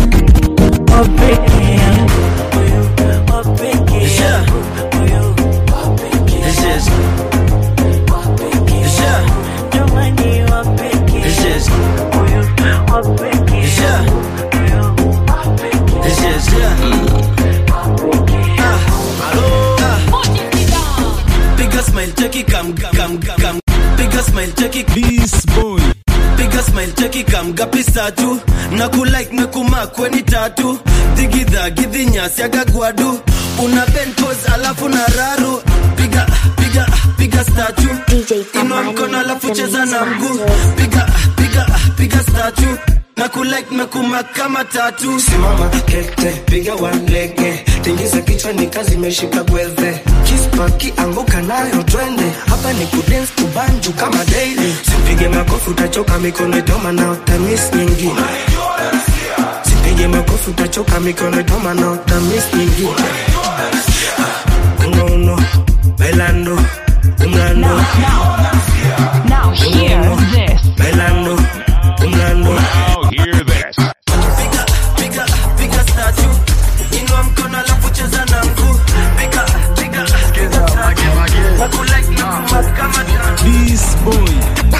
Bigger smile, check it, come, come, come. Bigger smile, check it, this boy. Bigger smile, check it, come, gapisa tu. Na kulike na kumakwe ni tatu. Digidha, gidhinyasi agagwadu. Una bend pose alafu na raru. Piga, piga, piga statue. Inua mkono alafu cheza na mguu. Piga, piga, piga statue. Na kulike na kumak kama tatu. simama kete piga walege tingiza kichwa ni kazi imeshika gwedhe kispaki anguka nayo twende hapa ni kudens kubanju kama daily sipige makofi utachoka mikono itoma na utamis nyingine sipige makofi utachoka mikono itoma na utamis nyingine uno uno bailando umlando Now hear this. bailando umlando Now hear this. Piga, piga statue. Inua mkono alafu cheza na mguu. Piga, piga, piga statue. Na kulike na kumak kama tatu. This boy.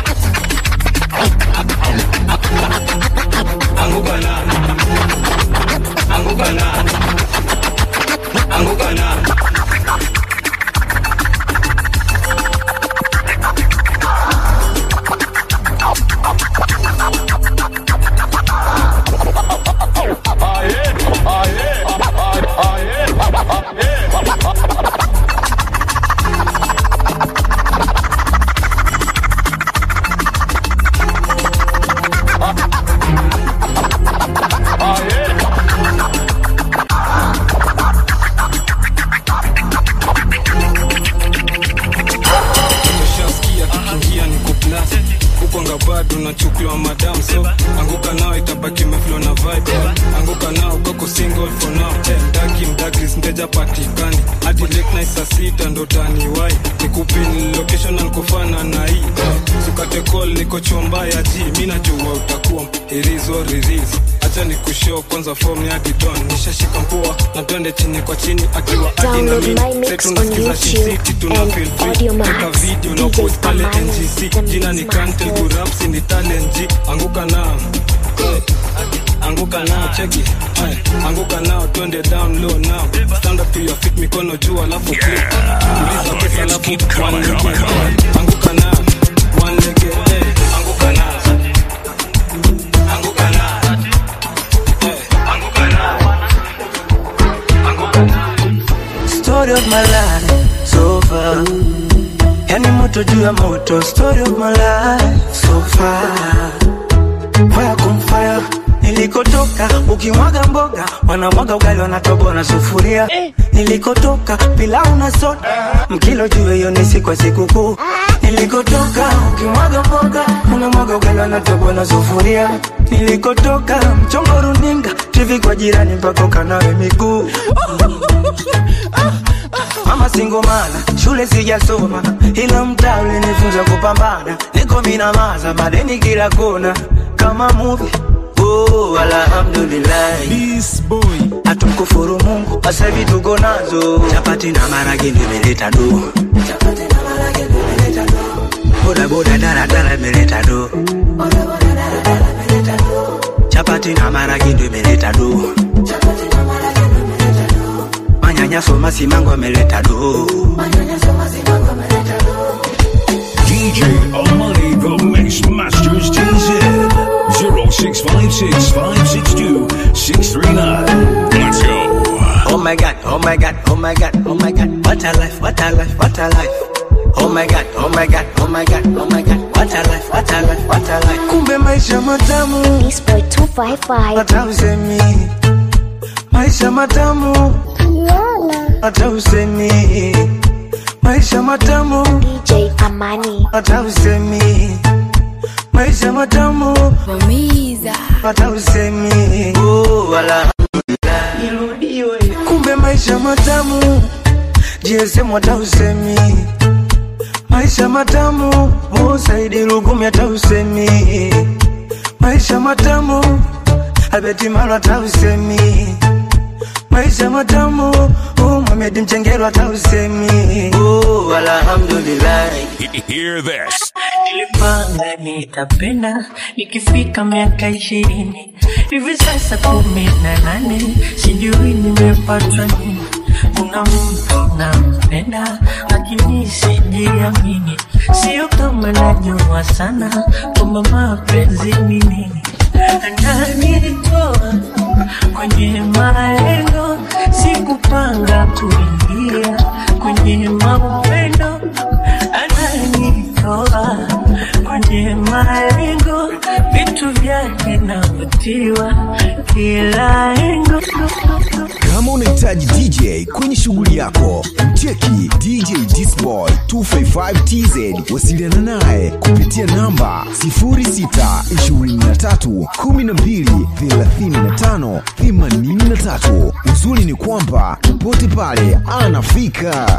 anguka na anguka na anguka na Umeshasikia kikiingia ni kuplas ukwanga bado nachukuliwa madam so anguka nao itabaki meflo na vibe anguka nao koko single for now Eh, mdaki mdagris mteja patikani hadi late night saa sita ndo taniwai nikupin location ankufana na hii Eh, sukate call niko chomba ya ji mi najua utakuwa irizo ririzi acha ni kushow kwanza form ya didon nishashika mpua na twende chini kwa chini akiwa adi na Download mi my mix Setu on nasikiza Shin YouTube City, tuna and feel free. Audio Max. Weka video na DJ post pale Amani, NGC the jina ni Mix Kantel Master. Gurapsi ni talent G anguka nao Eh, anguka nao cheki Ay, anguka nao twende down low now stand up to your feet mikono juu alafu click tuliza pesa alafu one leg eh, anguka nao one leg eh, anguka nao anguka nao Eh, anguka nao story of my life so far yani moto juu ya moto story of my life so far fire kum fire nilikotoka ukimwaga mboga wanamwaga ugali wanatoboa na sufuria nilikotoka pilau na soda mkilo juu hiyo ni siku ya sikukuu nilikotoka ukimwaga mboga unamwaga ugali wanatoboa na sufuria nilikotoka mchongo runinga tv kwa jirani mpaka ukanawe miguu mama singomana shule sijasoma ila mtaa ulinifunza kupambana niko minamaza madeni kila kona kama muvi oh, oh, alhamdulillah This boy hatumkufuru mungu sasa hivi tuko nazo chapati na marage nimeleta do boda boda daladala imeleta do chapati na marage ndo imeleta do manyanyaso masimango ameleta do DJ Amani, the Mix Masters TZ. 0656 562 639. Let's go. Oh my god, oh my god, oh my god, oh my god, what a life, what a life, what a life. Oh my god, oh my god, oh my god, oh my god, what a life, what a life, what a life. Kumbe maisha matamu. This boy 255. Hata usemi. Maisha matamu. Hata usemi. Maisha matamu. DJ Amani. Hata usemi. Maisha matamu. Mamiza. Hata usemi. Oh, alhamdulillah. Irudiwe. Kumbe maisha matamu. GSM hata usemi. Maisha matamu. Oh, Saidi Lugumi hata usemi. Maisha matamu. Albert Maro hata usemi. Maisha matamu. Oh, Mohamed Mchengero hata usemi. Oh, alhamdulillah. Hear this. nilipanga nitapenda nikifika miaka ishirini hivi sasa kumi na nane sijui nimepatwa nini kuna mtu nampenda lakini sijiamini sio kama najua sana kwamba mapenzi ni nini ananitoa kwenye malengo sikupanga kuingia kwenye maupendo ananitoa kwenye malengo vitu vyake navutiwa kila engo kama unahitaji dj kwenye shughuli yako mcheki dj disboy 255 tz wasiliana naye kupitia namba 0623123583 uzuri ni kwamba popote pale anafika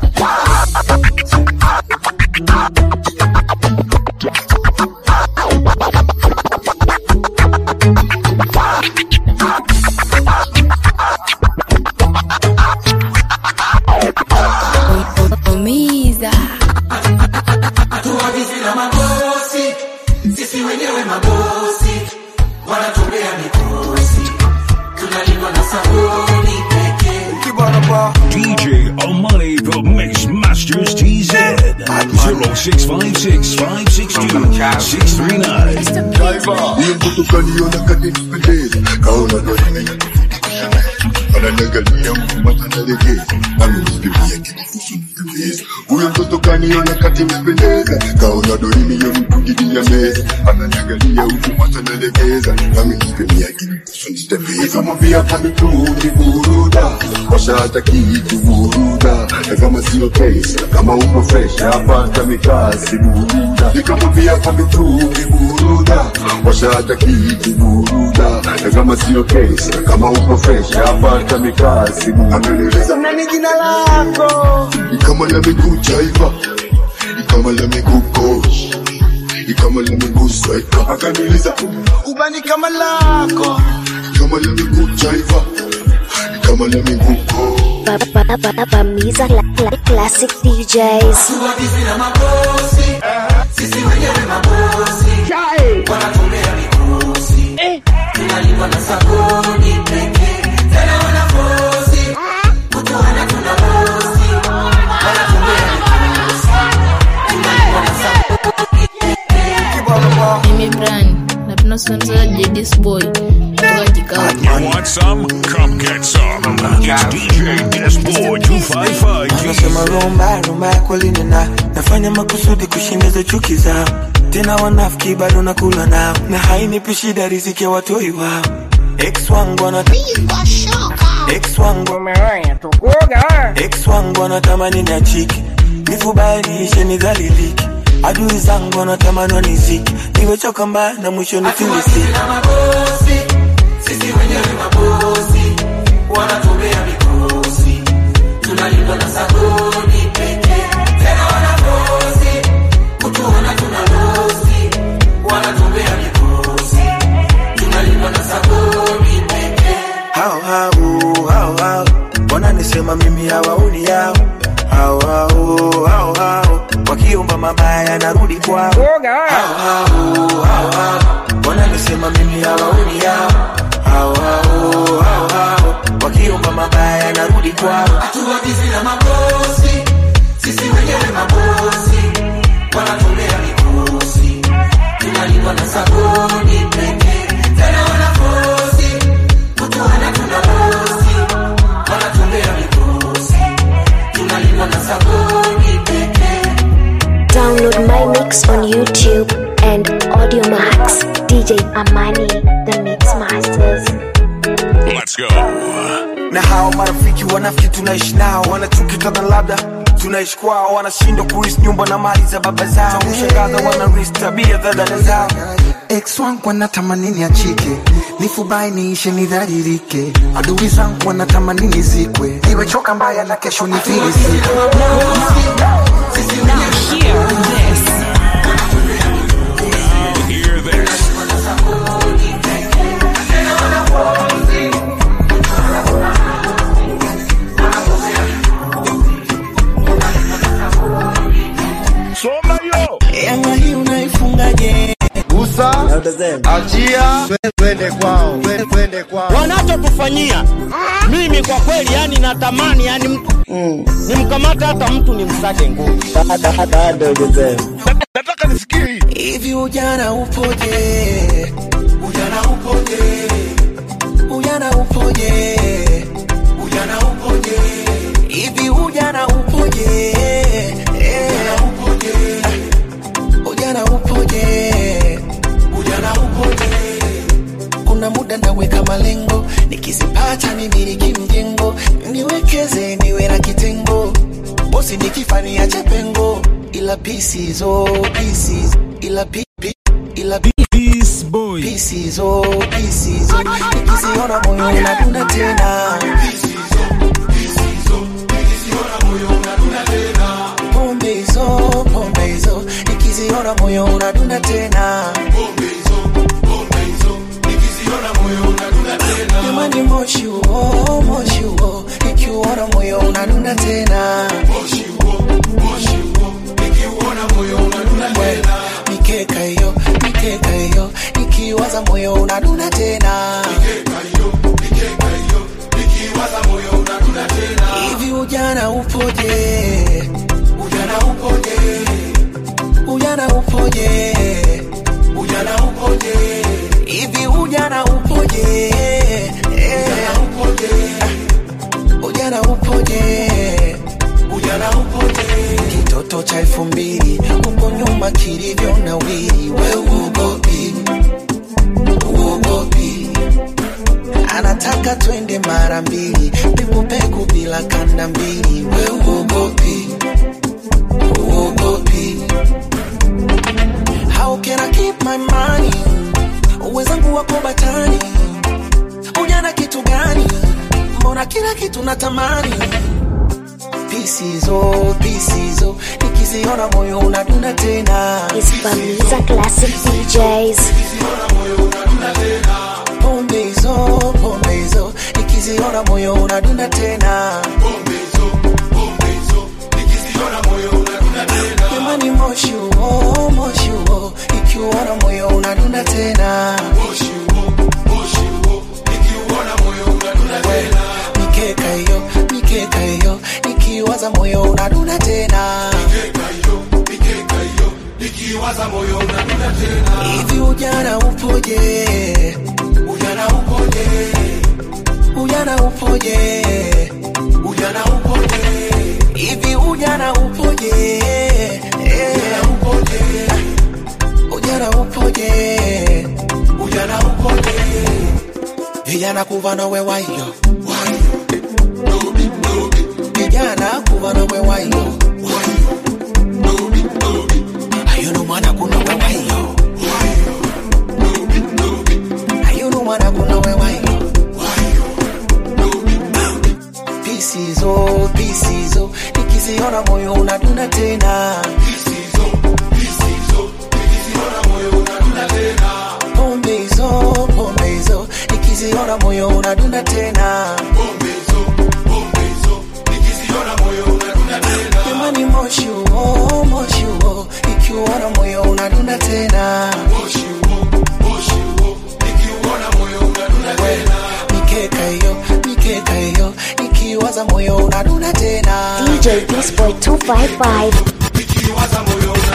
Mamiza. Hatuagizi na mabosi, sisi wenyewe mabosi, wanatumbea mikosi, tunalindwa na sabuni pekee. DJ Amani, the Mix Masters TZ. 0656 562 639. Huyo mtoto kaniona kanipendeza, kaona ndo nimekufikisha ananiangalia huku analegeza, amenifikiria kinifusu nikapeza. Huyo mtoto kaniona kanipendeza, kaona ndo nimekufikia meza, ananiangalia huku analegeza, amenifikiria kinifusu nitembeza. Nikamwambia kamitungi buruda, washa hata kitu buruda, na kama sio case, kama uko fresh hapata mikasi buruda. Nikamwambia kamitungi buruda, washa hata kitu buruda, na kama sio case, kama uko fresh hapata mikasi buruda. Ameniuliza nani jina lako, ni kama la miguu jaiva, ni kama la miguu coach, ni kama la miguu striker. Akaniuliza ubani kama lako, ni kama la miguu jaiva, ni kama la miguu coach. Bamiza Cla- Cla- Classic DJs. Hatuagizi na mabosi, sisi wenyewe mabosi, wanatumbea mikosi, tunalindwa na sabuni pekee. Tena wanabosi, kutuona tuna bosi, wanatumbea mikosi, tunalindwa na sabuni Mimi Brian, napenda sana sana JD's boy kutoka kikao. You want some? Come get some. It's DJ Disboy 255 Anasema rumba rumba ya kweli nina nafanya makusudi kushindiza chuki zao, tena wanafiki bado nakula nao, na hainipi shida riziki ya watoi wao. Ex wangu ana ex wangu ex wangu anatamani niachike, nifubalishe nidhalilike, adui zangu wanatamani wanizike, niwechoka mbaya na mwisho nifilisike. na mabosi, sisi wenyewe mabosi, wanatumbea mikosi, tunalindwa na sabuni pekee. Tena wanabosi, kutuona tuna losi, wanatumbea mikosi, tunalindwa na sabuni yanarudi kwao Hao, hao, hao, hao. wananisema mimi hawaoni yao Hao, hao, hao, hao. wakiomba mabaya yanarudi kwao hatuagizi na mabosi sisi wenyewe mabosi wanatolea mikosi tunalindwa na sabuni pekee tena wanakosi kutuona tuna bosi wanatolea mikosi tunalindwa na sabuni pekee Download my mix on YouTube and Audio Max. DJ Amani, the Mix Masters. Let's go. na hao marafiki wanafiki tunaishi nao wanachuki kana labda tunaishi kwao wanashindwa kuris nyumba na mali za baba zao kushangaza wanaris tabia za dada zao ex wangu wanatamani niachike nifubai niishe nidharirike adui zangu wanatamani nizikwe niwechoka mbaya na kesho nifilisike Hear this. Soma yo. Yanga hii unaifungaje? Gusa, achia, twende kwao, twende- twende kwao. wanachotufanyia mimi kwa kweli yani natamani yani mtu nimkamata hata mtu nimsage nguvu nataka nisikie hii hivi ujana upoje ujana upoje ujana upoje ujana upoje hivi ujana upoje ujana upoje ujana upoje ujana upoje kuna muda naweka malengo nikizipata nimiliki mjengo niwekeze niwe na kitengo bosi nikifania chepengo ila pieces oh pieces ila pi, pi, ila pi, pieces oh pieces oh nikiziona moyo unadunda tena pombe hizo pombe hizo nikiziona moyo unadunda tena jamani moshi huo moshi huo nikiuona moyo unadunda tena mikeka hiyo mikeka hiyo nikiwaza moyo unadunda tena hivi ujana upoje ujana upoje ujana upoje ujana upoje hivi ujana upoje ujana upoje ujana upoje ujana upoje kitoto cha elfu mbili huko nyuma kilivyo na wili we uogopi uogopi anataka twende mara mbili pekupeku bila kanda mbili we uogopi uogopi how can I keep my money uwezangu wako batani ujana kitu gani mbona kila kitu natamani pisizo pisizo nikiziona moyo unadunda tena It's Bamiza Classic DJs. pombe hizo pombe hizo nikiziona moyo unadunda tena jamani moshi huo moshi huo ikiuona moyo unadunda tena mikeka hiyo mikeka hiyo nikiwaza moyo unadunda tena hivi ujana upoje ujana upoje ujana upoje ujana upoje hivi ujana upoje ujana upoje ujana upoje ujana upoje vijana kuva nawe wayo vijana kuva nawe wayo ayuno mwana kuna we wayo ayuno mwana kuna we wayo pisizo pisizo nikiziona moyo unadunda tena pombe hizo pombe hizo nikiziona moyo unadunda tena jamani moshi huo moshi huo ikiwa Disboy 255.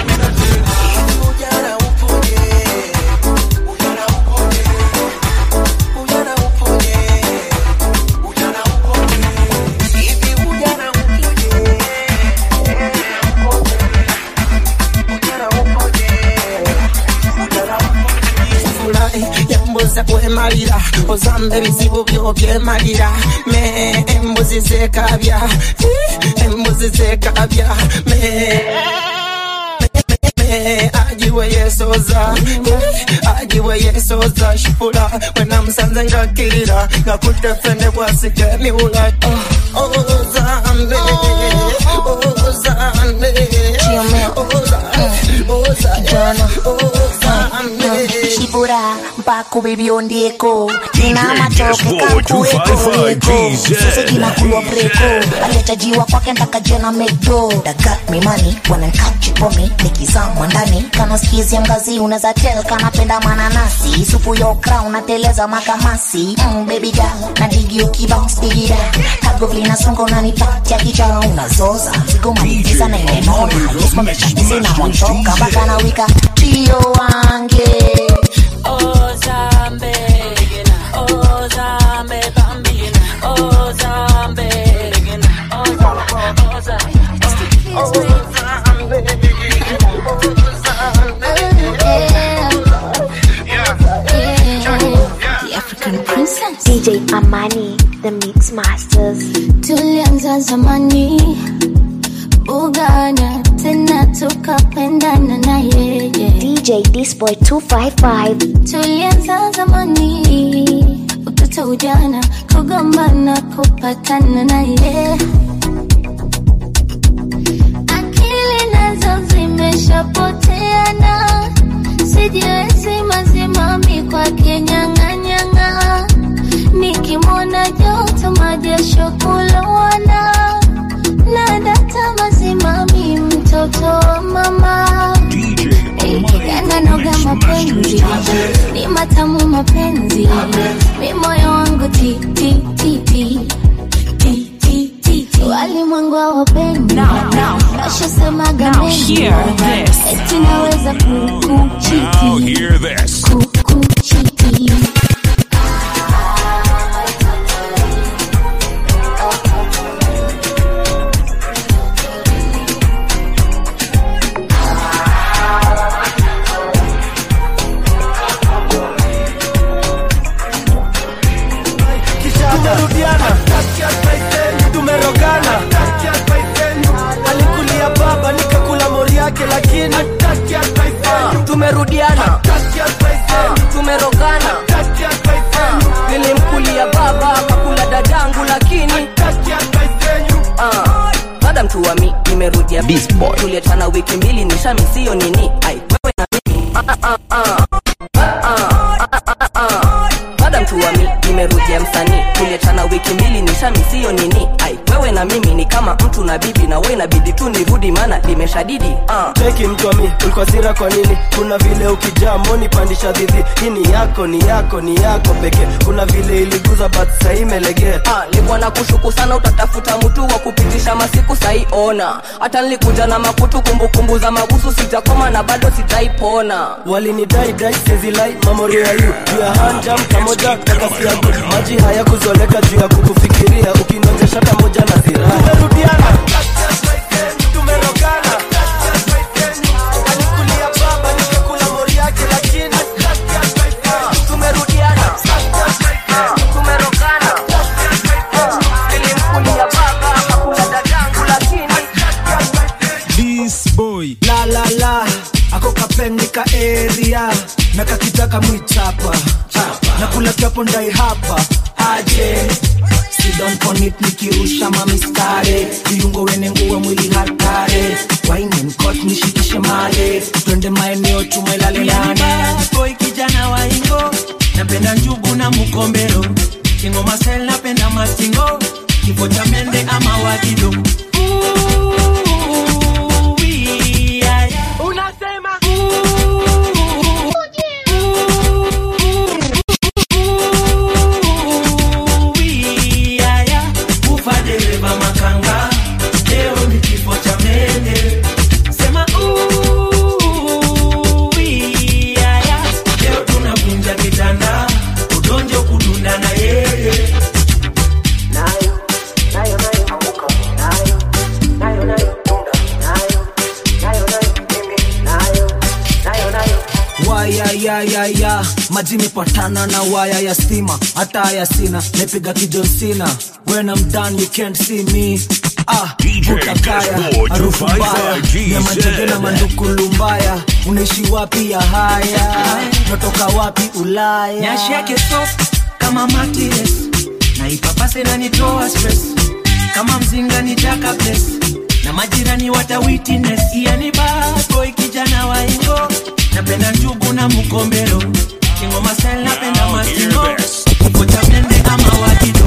furahi yambuza kwemalira ozamba ebizibu byo byemalira me embuzi zekabya eh, embuzi zekabya me me, ajiwe yesoza eh, ajiwe yesoza shipula wenamusanze ngakirira ngakutefene bwasike miwula Oh, oh, zambe oh, zambe oh, zambe oh, zambe chibura mpaka bibiondieko nina matoke Dashboard 255 GZ. kankuekoeko breko alitajiwa kwake ntakajena mekdo dagat mimani wanankachipomi nikizamwa ndani kana skizi ya mgazi unaweza tel kanapenda mananasi supu ya okra unateleza makamasi mm, baby girl na digi ukibounce digida kagovli na songo unanipatia kichwa unazoza zigo malipiza na imenona yes mamechatizi na montoka mpaka na wika trio wange Oh Zambe, oh Zambe, Bambina, oh Zambe, oh Zambe, oh Zambe, oh The African princess DJ Amani, the Mix Masters. tulianza zamani ugana tena tukapendana na yeye DJ Disboy 255. tulianza zamani utoto ujana kugombana kupatana na ye akili nazo zimeshapoteana sijiwezi mazimami kwake nyang'anyang'a nikimwona joto majasho kulowana na data mazimami mtoto wa mama yananoga mapenzi ni matamu mapenzi mi moyo wangu ti ti ti ti ti ti ti ti walimwengu hawapendi nashasemaga Now mengi hear this. eti naweza Now kukuchiti hear this. kukuchiti tumerudiana tumerogana alikulia baba nikakula mori yake lakini tumerudiana tumerogana nilimkulia baba akakula dadangu lakini Ah, madam tuwami nimerudia tulietana wiki mbili nishamisiyo nini ai wewe na mimi Ah, ah, ah. Ah, ah, ah, ah, ah. madam tuwami nimerudia msanii tulietana wiki mbili nishamisiyo nini ai wewe na mimi ni kama mtu na bibi na we inabidi tu nirudi maana limeshadidi ah. cheki mtwami ulikuwa sira kwa nini kuna vile ukijaa moni pandisha dhidhi hii ni yako ni yako ni yako pekee kuna vile iliguza but sahii imelegea Ah, nilikuwa na kushuku sana utatafuta mtu wa kupitisha masiku sai ona hata nilikuja na makutu kumbukumbu za mabusu sitakoma na bado sitaipona walinidai dai sezilai mamorio ya yu juu ya hanjam pamoja kakasiagu maji haya kuzoleka juu ya kukufikiria ukinonjesha pamoja na zira tumerudiana tumerogana alikulia baba nikakula mori yake lakini tumerudiana tumerogana nilimkulia baba akakula dadangu lakini This boy la la la ako kapendika area na kakitaka mwichapa na kula kiapo ndai hapa aje sidon konit nikirusha mamiskare viungo wene nguwe mwili hatare wainenkot nishikishe male twende maeneo tumelale ndani boy kijana wa ingo napenda njugu na mukombero kingo masel napenda matingo kifo cha mende ama wagido unasema ufa dereva makanga leo ni kifo ayayayaya maji imepatana na waya ya stima hata haya sina naipiga kijonsina when I'm done you can't see me Ah, vuta kaya, Dashboard harufu mbaya 255 ya manjege na GZ. mandukulu mbaya unaishi wapi ya haya natoka wapi ulaya nyashi yake soft kama matires na ipapase na nitoa stress kama mzinga ni jaka bless na majirani wata witness yani bad boy kijana wa ingo napenda njugu na mkombero kingoma style napenda mastingo kocha mende ama wakido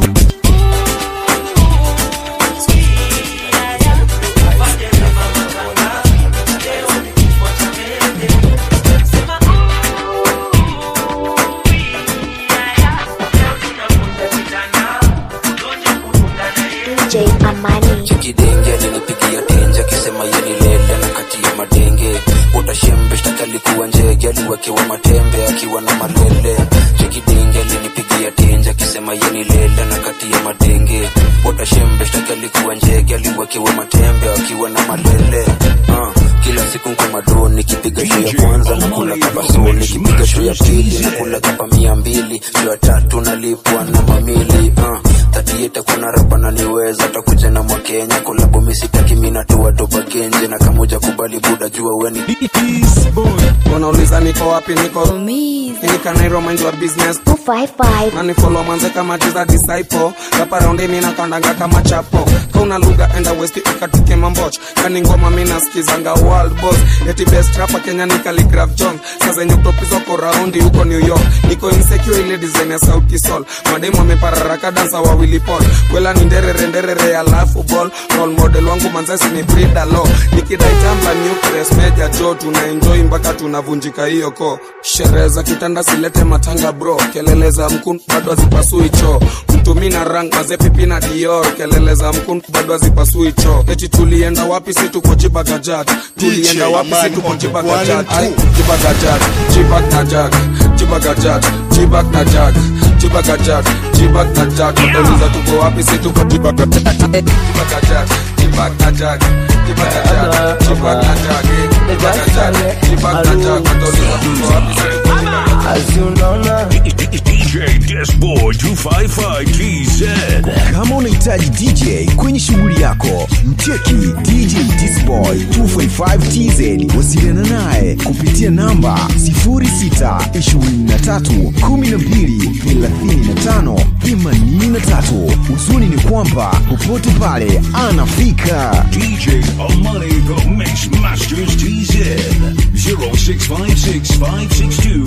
DJ Amani. kidenge alinipigia tenje akisema yenilele na kati ya madenge utashembe shtaki alikuwa njege aliwekewa matembe akiwa na malele chekidenge alinipigia tenje akisema yenilele na kati ya madenge utashembe shtaki alikuwa njege aliwekewa matembe akiwa na malele uh, kila siku kwa mado nikipiga show ya kwanza na kula kapa so nikipiga show ya pili na kula kapa mia mbili show ya tatu nalipwa na mamili uh, tatieta kuna rapa naniweza takuja na mwakenya kolabo misitaki minatoa toba genje na kamoja kubali buda jua weni unauliza niko wapi niko nikanairo mind wa business 255 nanifolo mwanze kama jiza disciple rapa raundi mina kandanga kama chapo kauna lugha enda west ikatike mamboch kani ngoma mina skizanga world boss eti best rapa kenya ni Khaligraph jones saa zenye kutopizwa raundi huko new york niko insecure ile design ya sauti sol mademu amepararaka dansa wawili pol kwela ni nderere nderere alafu ball role model wangu manzesi ni Frida Lo nikidai tamba nucleus meja jo tuna enjoy mpaka tunavunjika hiyo ko sherehe za kitanda silete matanga bro kelele za mkun bado hazipasui choo mtumi na rang maze pipi na dior kelele za mkun bado hazipasui choo eti tulienda wapi si tuko jibagajat tulienda wapi si tuko jibagajat Ai, jibagajat jibag na jag jibagajat jibag na jag jibagajat jibag na jag watauliza tuko wapi si tuko jibagajat jibagajat jibag na jag jibagajat jibag na jag jibagajat jibag na jag watauliza tuko wapi si tuko DJ Dashboard 255 TZ. kama unahitaji dj kwenye shughuli yako mcheki dj disboy 255 tz wasiliana naye kupitia namba 0612123583 uzuni ni kwamba popote pale anafika DJ Amani the Mix Masters TZ. 0656 562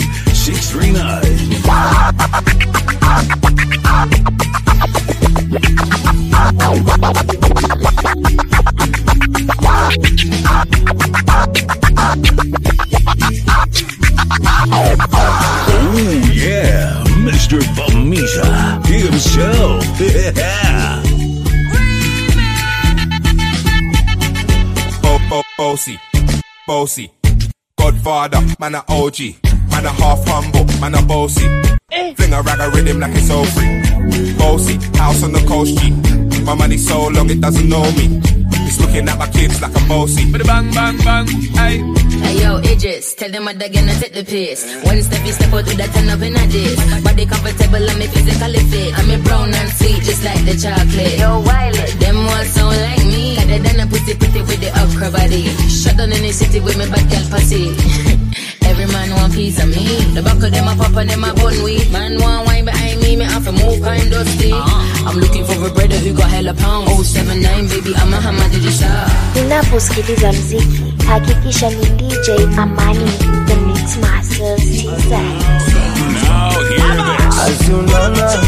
639. Oh yeah, Mr. Bamisa himself. Yeah. Bo- bo- bossy, bossy. Godfather, man a OG, man a half humble, man a bossy. Fling a rag a rhythm like it's all free. Bossy, house on the coast G. My money so long it doesn't know me. It's looking at my kids like I'm bossy. But bang bang bang, hey. Hey yo, Idris, tell them what they're gonna take the piss. One step you step out with that turn up in a diss. Body comfortable, I'm a physically fit. I'm a brown and sweet, just like the chocolate. Yo, Wiley, them all sound like me. Other than a pussy pretty with the upper body. Shut down in the city with me bad girl pussy. Every man want piece of me. The back of them a pop and them a bun weed. Man want wine behind me, me have to move kind dusty. I'm looking for a brother who got hella pound. 079, baby, I'm a hammer to the shop. Unaposikiliza mziki, hakikisha ni DJ Amani, the Mix Masters TZ. Aziunana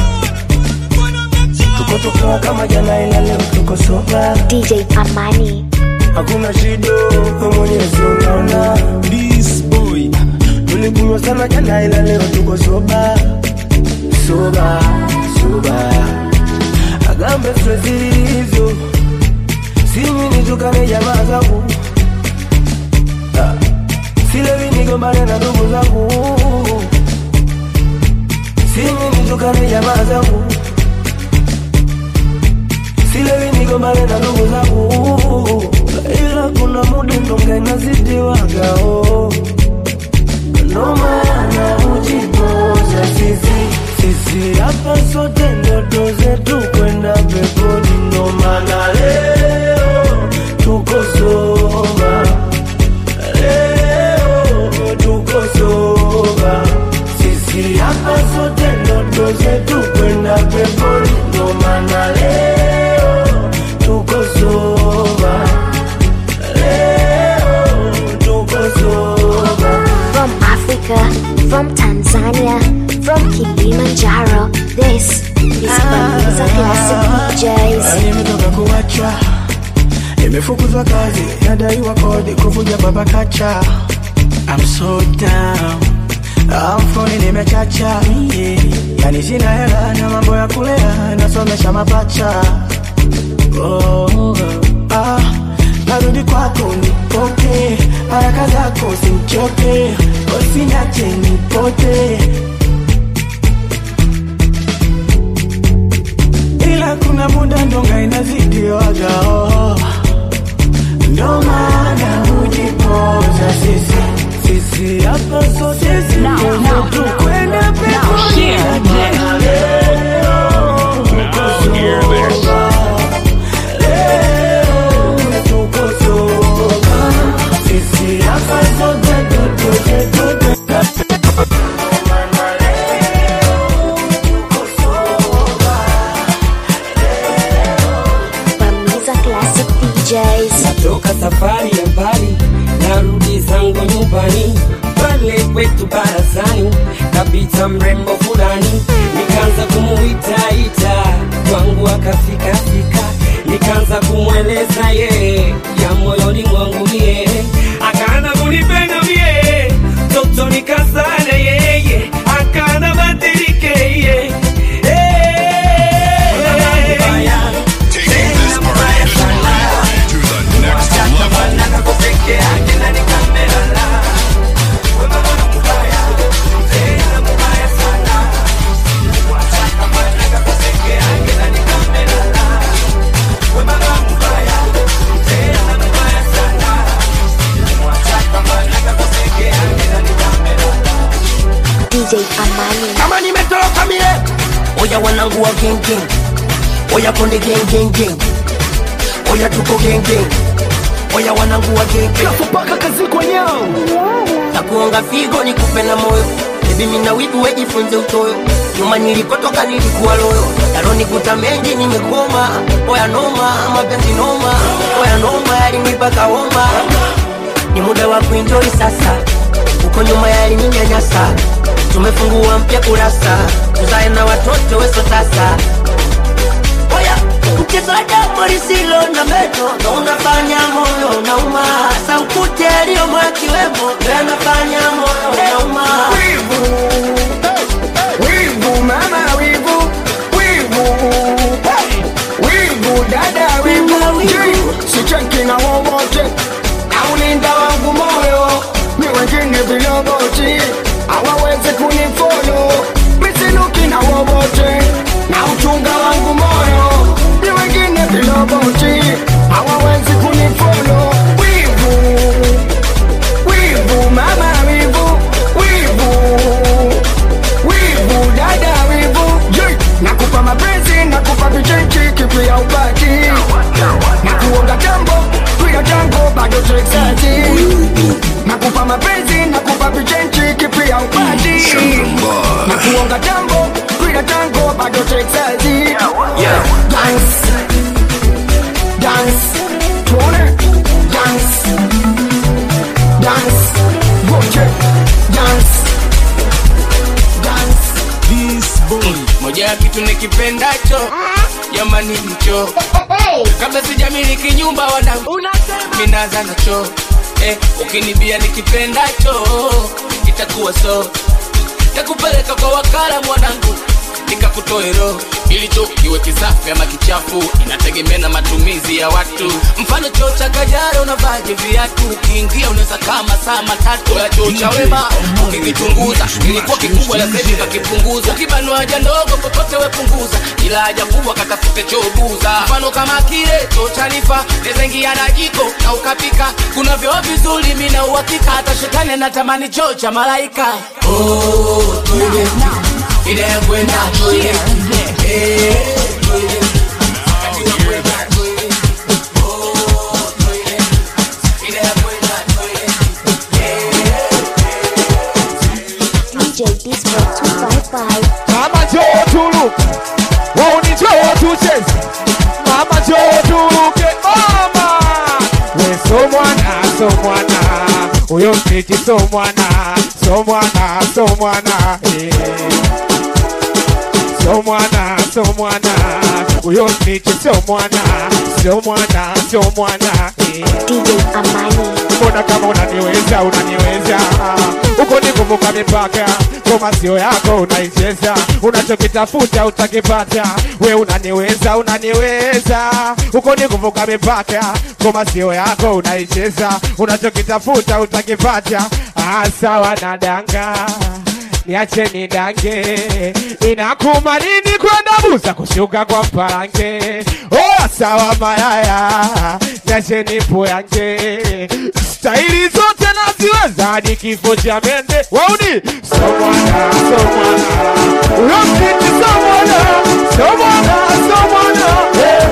tuko tuko kama jana ila leo tuko soba DJ Amani hakuna shida wewe mwenyezi unaona this boy tulikunywa sana jana ila leo tuko soba soba soba agambe stress hizo sinywi nitukane jamaa zangu Ah, silewi nigombane na ndugu zangu sinywi nitukane jamaa zangu silewi nigombane na ndugu zangu ila kuna muda ndonga inazidiwagao ndomana sisi hapa sote ndoto zetu kwenda peponi, ndo maana leo tuko soba, leo tuko soba. Sisi hapa sote ndoto zetu kwenda peponi, ndo maana leo tuko soba, leo tuko soba. From Africa, from Tanzania, from Kilimanjaro, this is Bamiza Classic DJs. nimetoka kuacha nimefukuzwa kazi nadaiwa kodi kuvuja baba kacha I'm so down amfoni nimechacha yeah. yani sina hela na mambo ya kulea nasomesha mapacha oh, ah, narudi kwako nipoke haraka zako simchoke usinache nipote ila kuna muda ndonga inazidiwaga oh. ndo maana hujipoza sisi sisi hapa sote tukwenda sisi hapa sote Bamiza Classic DJs. natoka safari ya mbali narudi zangu nyumbani pale kwetu barazani kapita mrembo fulani nikaanza kumuitaita kwangu akafikafika nikaanza kumweleza ye ya moyoni mwangu mie akaanza kunipenda mie toto nikazana yeye akaanza badilike ye DJ Amani. kama nimetoroka mie oya wanangu wa gengeng oya konde gengengeng oya tuko gengeng oya wanangu wa gengeng mpaka kazi kwenyao nakuonga figo nikupe na moyo bebi mina wivu wejifunze utoyo nyuma nilikotoka nilikuwa loyo yalonikuta mengi nimekoma oya noma mapenzi noma oya noma yalinipaka homa ni muda wa kuenjoy sasa uko nyuma yalininyanyasa tumefungua mpya kurasa tuzae na watoto weso sasa oya mchezo wa jambo lisilo na meno ndo unafanya moyo nauma saukute aliyomo akiwemo ndo yanafanya moyo nauma wivu mama wivu wivu hey! wivu dada wivu Ji, sicheki na wowote naulinda wangu moyo ni wengine viloboti hawawezi kunifolo misiluki na wowote na uchunga wangu moyo ni wengine viloboti hawawezi kunifolo wivu wivu mama wivu wivu wivu dada wivu Ye, nakupa mapenzi nakupa vichenchi kipi ya ubaki na kuonga jambo twila tango bado texati nakupa mapenzi nakupa vichenchi kipi ya ubaki na kuonga jambo twila tango bado texati dance dance tuone dance dance wote dance moja ya kitu nikipendacho jamani hicho kabla sijamiliki nyumba wanangu minaza nacho eh, ukinibia nikipendacho itakuwa so takupeleka kwa wakala mwanangu nikakutoe roho ilicho kiwe kisafi ama kichafu inategemea na matumizi ya watu mfano choo cha kajara unavaje viatu ukiingia unaweza kama saa matatu ya choo cha wema ukikichunguza ilikuwa kikubwa la sasa kakipunguza ukibanwa haja ndogo popote wepunguza ila haja kubwa katafute choo buza mfano kama kile choo cha nifa nezengia na jiko na ukapika kuna vyoo vizuri mina uhakika hata shetani anatamani choo cha malaika oh, toilet ida ya kwenda toilet eh toilet wakati wa kwenda toilet oh toilet ida ya kwenda toilet DJ Disco 255. Mama Joe Tulu, woni Joe tucheze. Mama Joe Tuluke, mama. We so mwana, so mwana. Uyo mtiti so mwana, so mwana, so mwana. Eh. So mwana, so mwana. Uyo mtiti so mwana, so mwana, so mwana. Eh. DJ Amani. mbona kama unaniweza unaniweza uko ni kuvuka mipaka ngoma sio yako unaicheza unachokitafuta utakipata we unaniweza unaniweza uko ni kuvuka mipaka ngoma sio yako unaicheza unachokitafuta utakipata ah, sawa na danga niache nidange inakuma nini kwenda buza kushuka kwa mparange oh, sawa mayaya niache nipoyange staili zote naziweza hadi kifo cha mende wauni somwana somwana uyo mtiti somwana somwana somwana hey.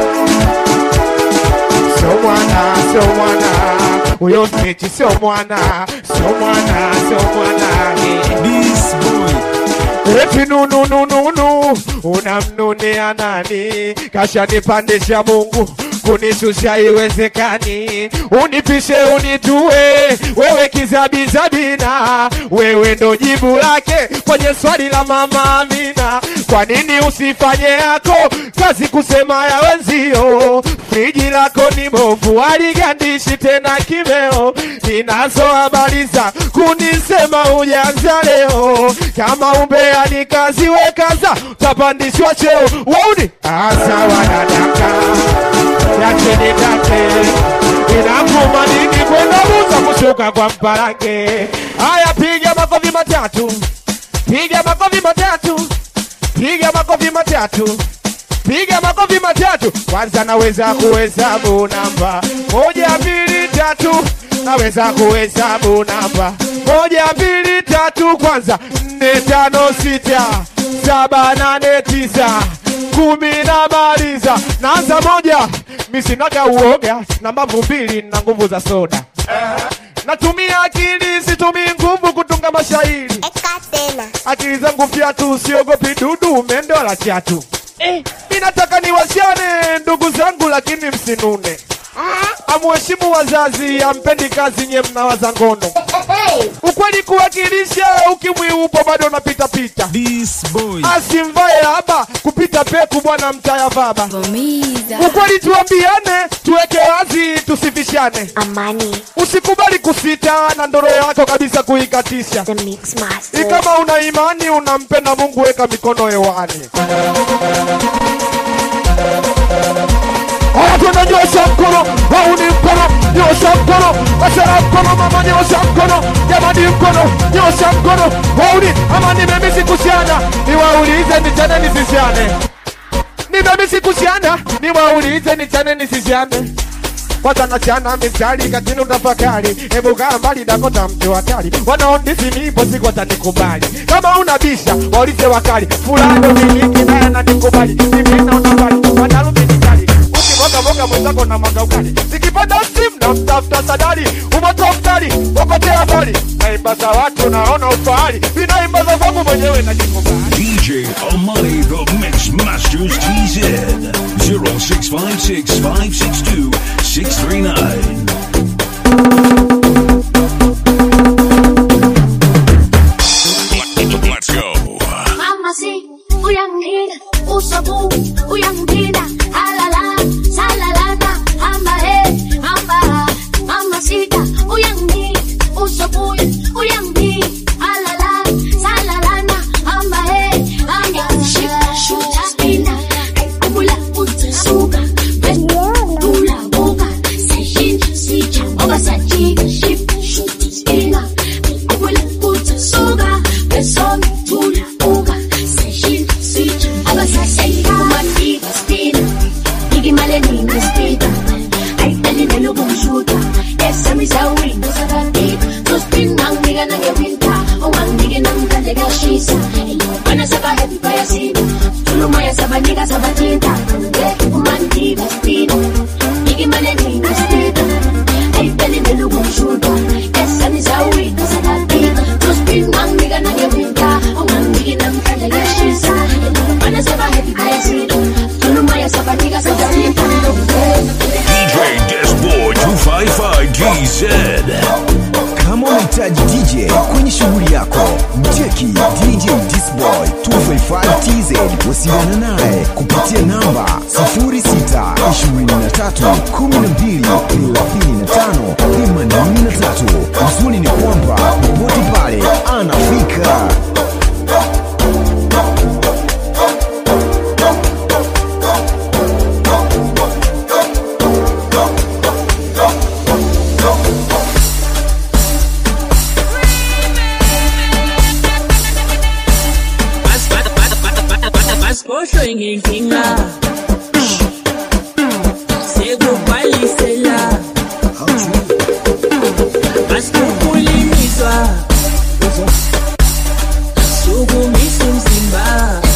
somwana somwana uyo mtiti somwana somwana somwana hey. Eti nununununu unamnunia nani? Kashanipandisha Mungu kunishusha iwezekani, unipishe unitue, wewe kizabizabina, wewe ndo jibu lake kwenye swali la mama Amina. Kwa nini usifanye yako kazi kusema ya wenzio? Friji lako ni bovu, aligandishi tena kimeo. Ninazo habari za kunisema ujanza leo, kama umbea ni kazi wekaza, utapandishwa cheo. Wauni asawa nadaka yacheni dake inavuma nini kwenda buza kushuka kwa mparange. Haya, piga makofi matatu, piga makofi matatu, piga makofi matatu piga makofi matatu. Kwanza naweza kuhesabu namba moja, mbili, tatu. Naweza kuhesabu namba moja, mbili, tatu. Kwanza nne, tano, sita, saba, nane, tisa, kumi na maliza. Naanza moja, mi sinaga uoga na mbavu mbili na nguvu za soda. Natumia akili, situmii nguvu kutunga mashairi. Akili zangu fyatu, siogopi dudu, mende wala chatu. Eh, mi nataka niwasiane ndugu zangu, lakini msinune. Amuheshimu wazazi, ampendi kazi, nye mnawaza ngono. Ukweli kuwakilisha, ukimwi upo bado unapita pita. Asimvae haba kupita peku, bwana mtaya baba. Ukweli tuambiane, tuweke wazi, tusifishane. Amani. Usikubali kusita na ndoro yako kabisa kuikatisha. The Mix Master. Ikama una imani unampenda Mungu, weka mikono hewani. Haya, twende nyosha mkono, wauni mkono, nyosha mkono, wasera mkono, mama nyosha mkono, jamani mkono, nyosha mkono, wauni ama nimemisi kusiana, niwaulize nichane nisisiane, nimemisi kusiana, niwaulize nichane nisisiane kwanza nachana mistari katini utafakari, hebu kaa mbali Dakota mtu hatari, wanaondisi nipo siku watanikubali, kama unabisha waulize wakali, fulani umiliki naye ananikubali, mimi naona mbali, wanarumi nikali ukimoga moga mwenzako na mwaga ukali, nikipata simu na mtafuta sadari, umoto mkali ukotea mbali, naimba za watu naona ufahari, vinaimba za kwangu mwenyewe najikubali. DJ Amani, the Mix Masters TZ. 0656 562 639. Let's go. Mama si, uyangina, usabu, uyangina, halala, salalana, hamba he, hamba, mama sita, uyangina, usabu, uyangina, halala, salalana, hamba he, hamba, shika, shuta, spina, kumula, uta, suga, tula, boga, seshinja, sija, oga, sajiga, ship, shuta, spina, kumula, uta, suga, besomi, tula, boga, seshinja, sija, oga, sajiga, kumatiga, spina, igimale, ninga, spina, Aitali nelo kumshuta Esa misawi Nosapati Nospin nang niga nang ewinta Owang nige nang kalega shisa Eyo bana saka het sido. Solo maya sabanica sabatita. Eh, umandida speed. Nigi maneni kastida. Ay, peli de lugo shuda. Esa ni sawi, sabati. To speed man, nigga na ge winta. Ungan nigi na mkanda ge shisa. Mana saba heavy kaya sido. Solo maya sabanica sabatita. DJ Desboy 255 GZ. kama unahitaji dj kwenye shughuli yako mcheki dj disboy 255 tz wasiliana naye kupitia namba 0623123583 uzuri ni kwamba popote pale anafika Basposho inginkinga sekubhalisela basikukulimiswa sukumisa umzimba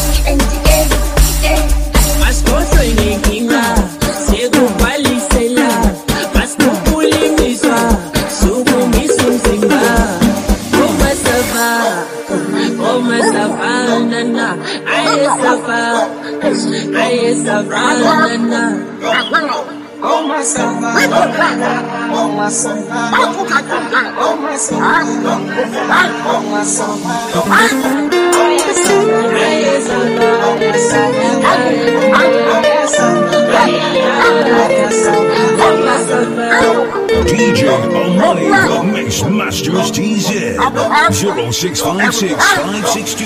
basposho inginkinga sekubhalisela basikukulimiswa sukumisa umzimba umasava umasavanana ayesava ayesavanana Oh my savannah, oh my savannah, oh my savannah, oh my DJ Amani, the Mix Masters TZ. 0656 562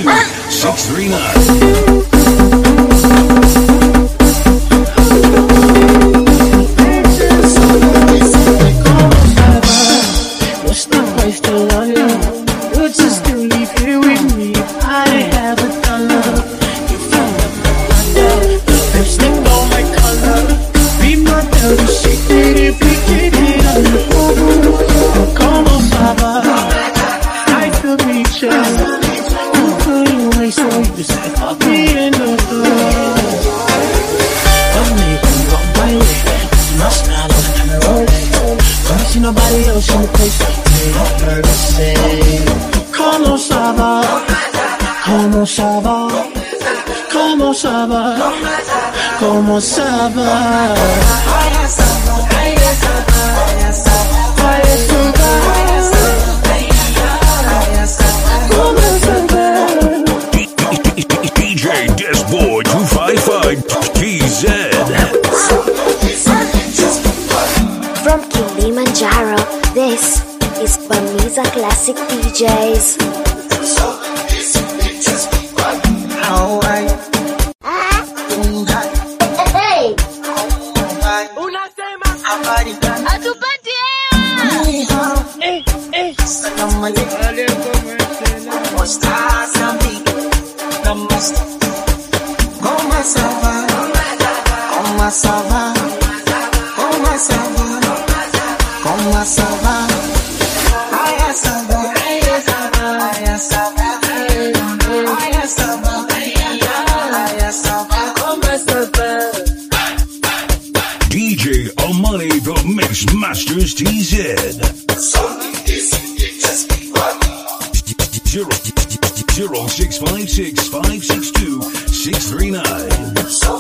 639. What's the price to love you? Would you still leave here with me if I have a dollar? You found out my blunder, the lipstick on my color. Be my dirty secret if we get it on the phone. Como Baba, I could reach you. You couldn't wait, so you said fuck me in the door. One day, you on my way. My smile on the camera. Don't see nobody else in the place. They don't heard me say, Como ça va? Como ça va? Como ça va? Como ça va? DJ Desboy 255 TZ. From Kilimanjaro, this is Bamiza Classic DJs. Hey! Hatupati Comment ça va? Comment ça va? Comment ça va? Comment ça va? Aya ça va, aya ça va, aya ça va, aya ça va, aya ça va, comment ça va? DJ Amani, the Mix Masters TZ. Zero, zero six five six five six two six three nine.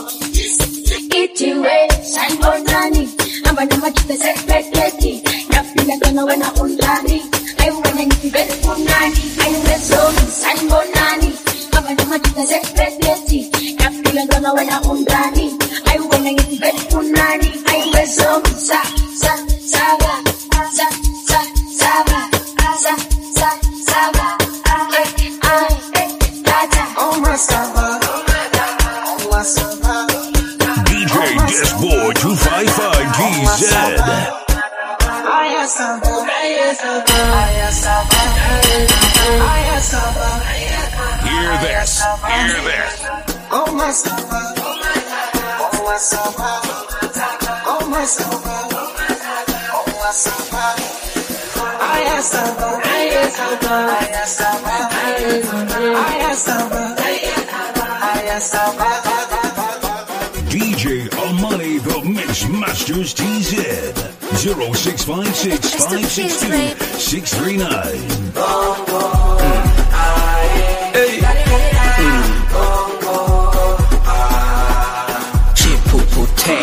Itiwe, sanbonani, amba na machuka sepeteti, napinda kono wena undani, aiwene nikibet punani, aiwe zomi, sanbonani, amba na machuka sepeteti, napinda kono wena undani, aiwene nikibet punani, aiwe zomi, sa, sa, saga, sa, sa, saga, sa, sa, saga, ai, ai, eh, tata. Oh my sava, oh my sava. DJ Desboy 255 GZ. Aya sava, aya sava, aya sava, aya sava. Hear this. Hear this. Oh my sava, oh my sava, oh my sava, oh my sava. Aya sava, aya sava, aya sava, aya sava, aya DJ Amani, the Mix Masters TZ. 0656 562 639. Chipupute.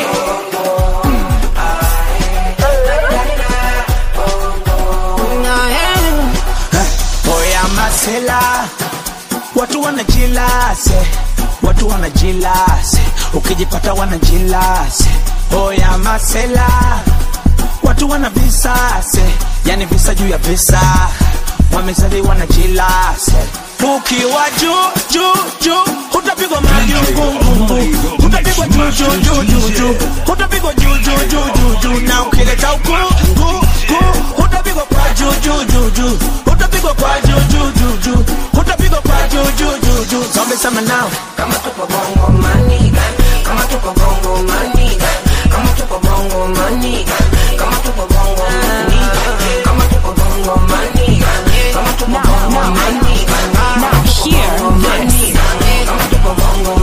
Oya masela, watu wanajilase, watu wanajilase, ukijipata wanajilase. Oya masela, watu wana visase, yani visa juu ya visa, wamezaliwa na jilase. Ukiwa juu juu juu, utapigwa majungungungu, utapigwa juu juu juu juu juu, utapigwa juu juu juu juu juu, na ukileta uku ku ku, utapigwa kwa juu juu juu juu, utapigwa kwa juu juu juu juu, utapigwa kwa juu juu juu juu. Zombie sema now, kama tupo bongo maniga, kama tupo bongo maniga, kama tupo bongo maniga, kama tupo bongo maniga, kama tupo bongo maniga, kama tupo bongo maniga. Now hear this.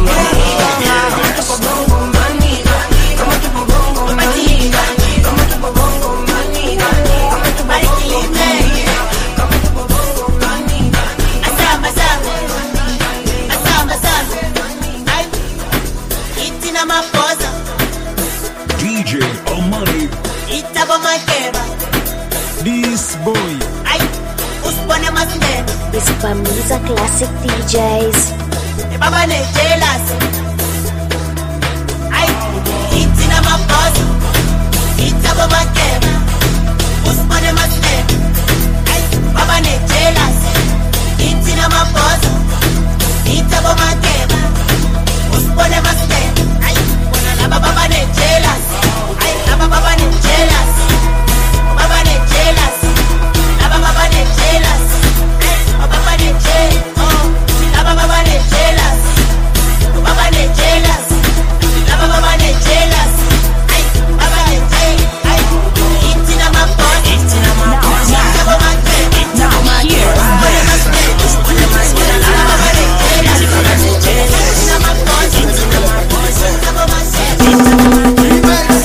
Itina maposa, DJ Amani, itabo makeba, this boy. ay, usipone masindene, It's Bamiza Classic DJs. baba ne jealous. Ay, itina maposa, itabo makeba, usipone masindene, ay, baba ne jealous. Itina maposa, itabo makeba, usipone masindene, ay, bona laba baba ne jealous. Ay, laba baba ne jealous. Baba ne jealous. Laba baba ne jealous. Ay, baba ne jealous. Oh, laba baba ne jealous. Baba ne jealous. Laba baba ne jealous. Ay, baba ne jealous. Ay, itina mapon. Itina mapon. Itabo makebe. Itabo makebe. Usipone masebe. Usipone masebe. Laba baba ne jealous. Baba ne jealous. Itina mapon. Itina mapon. Itabo makebe.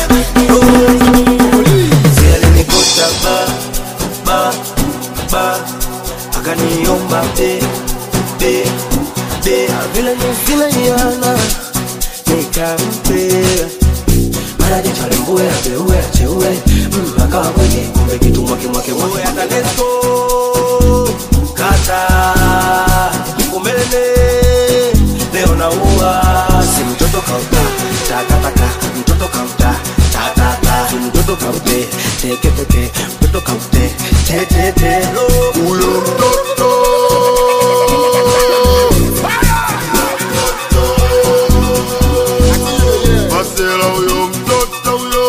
Alinikuta ba ba ba, akaniomba be be be, vile nilivyoiona nikampea mara jicho limbue ateue acheue mm, akawa kweli kumbe kitu mwake mwake mwake hata let's go kata umeme leo naua si mtoto kauta takataka mtoto kauta tatata si mtoto kaute teketeke mtoto kaute tetete huyo mtoto Masela huyo mtoto huyo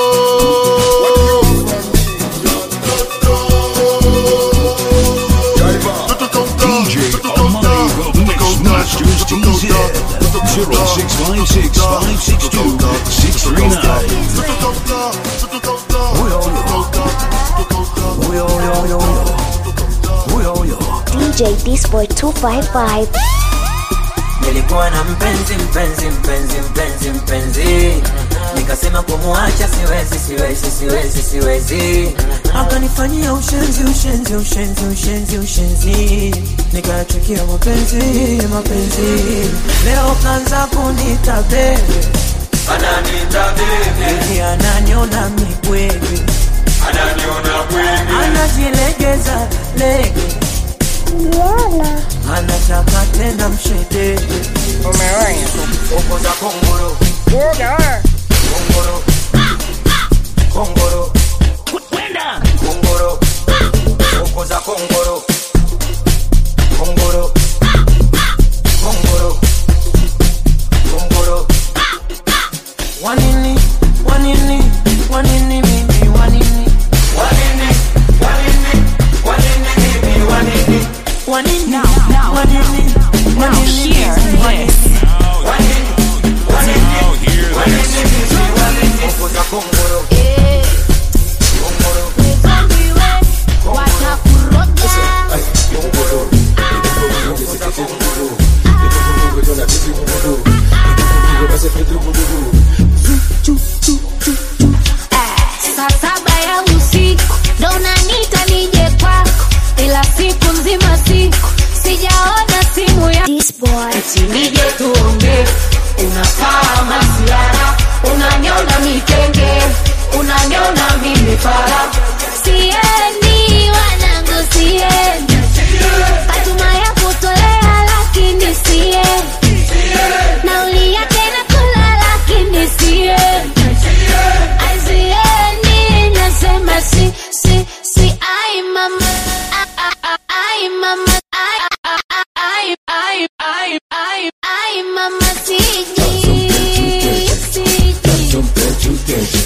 DJ Amani, the Mix Masters TZ. 0656 562 639. DJ Disboy 255. nilikuwa na mpenzi mpenzi mpenzi mpenzi mpenzi nikasema kumuacha siwezi siwezi siwezi siwezi akanifanyia ushenzi ushenzi ushenzi ushenzi ushenzi nikachukia mapenzi mapenzi leo kanza kunita bebe ananita bebe ananiona mibwege ananiona bwege anajilegeza lege anataka tena mshedede umeonya uko za kongoro kongoro kongoro kwenda kongoro uko za kongoro kongoro kongoro kongoro wanini wanini wanini mimi wanini wanini wanini wanini mimi wanini wanini Now, now, wanini now hear this. Now hear this. boy. eti nije tuongee unafaa masiara unanyona mikenge unanyona mimipara Siendi wanangu siendi Fatuma ya kutolea lakini siendi Nauli yake nakula lakini siendi Ai siendi nasema si si si ai mama ai, ai, ai mama ai ai ai ai ai ai mama siji siji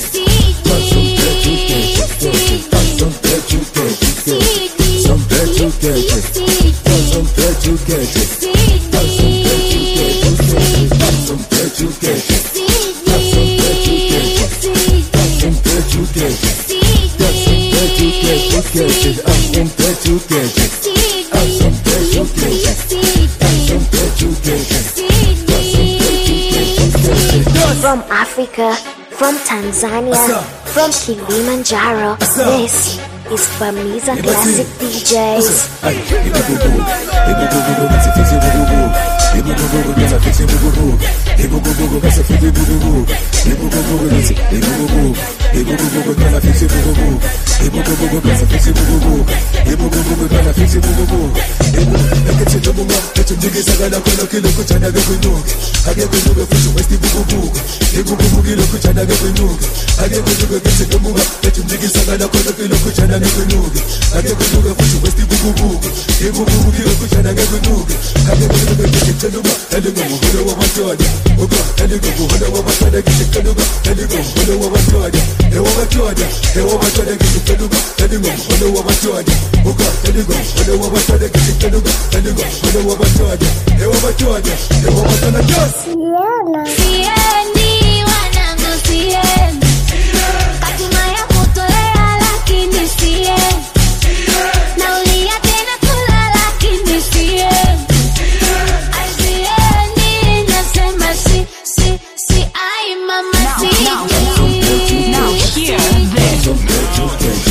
From Africa, from Tanzania, from Kilimanjaro, this is Bamiza Classic DJs. Siendi wanangu siendi Fatuma ya kutolea lakini siendi Nauli yake nakula lakini siendi Ai siendi nasema si si si ai mama siji Now hear this.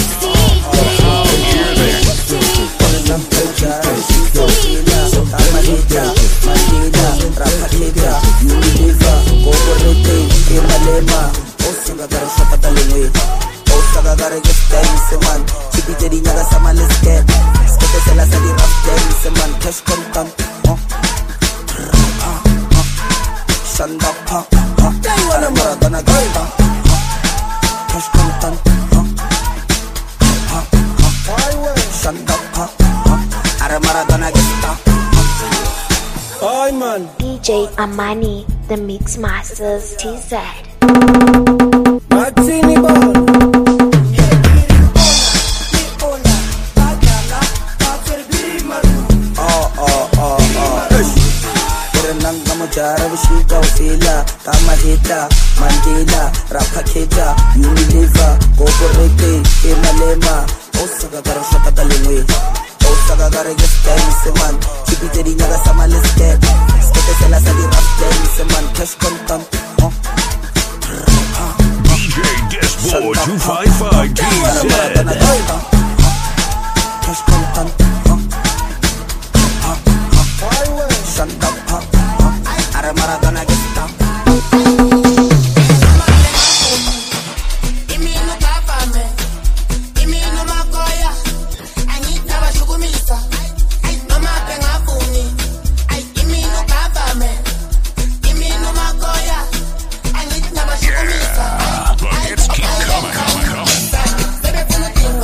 DJ Amani, the Mix Masters TZ. Martini ball. Oh, oh, oh, oh. Kurenanga mujara vishika ufila kama hita Mandela rapa keja Unilever Goboreke Emalema Osaka gara shaka dalingwe Osaka gara get time seman Chipi jeri nyaga sama let's get Skete sela sali rap time seman Cash content oh. DJ Disboy 255 TZ. Cash content Shut up, huh? Are Maradona get down Buckets keep coming, coming, coming.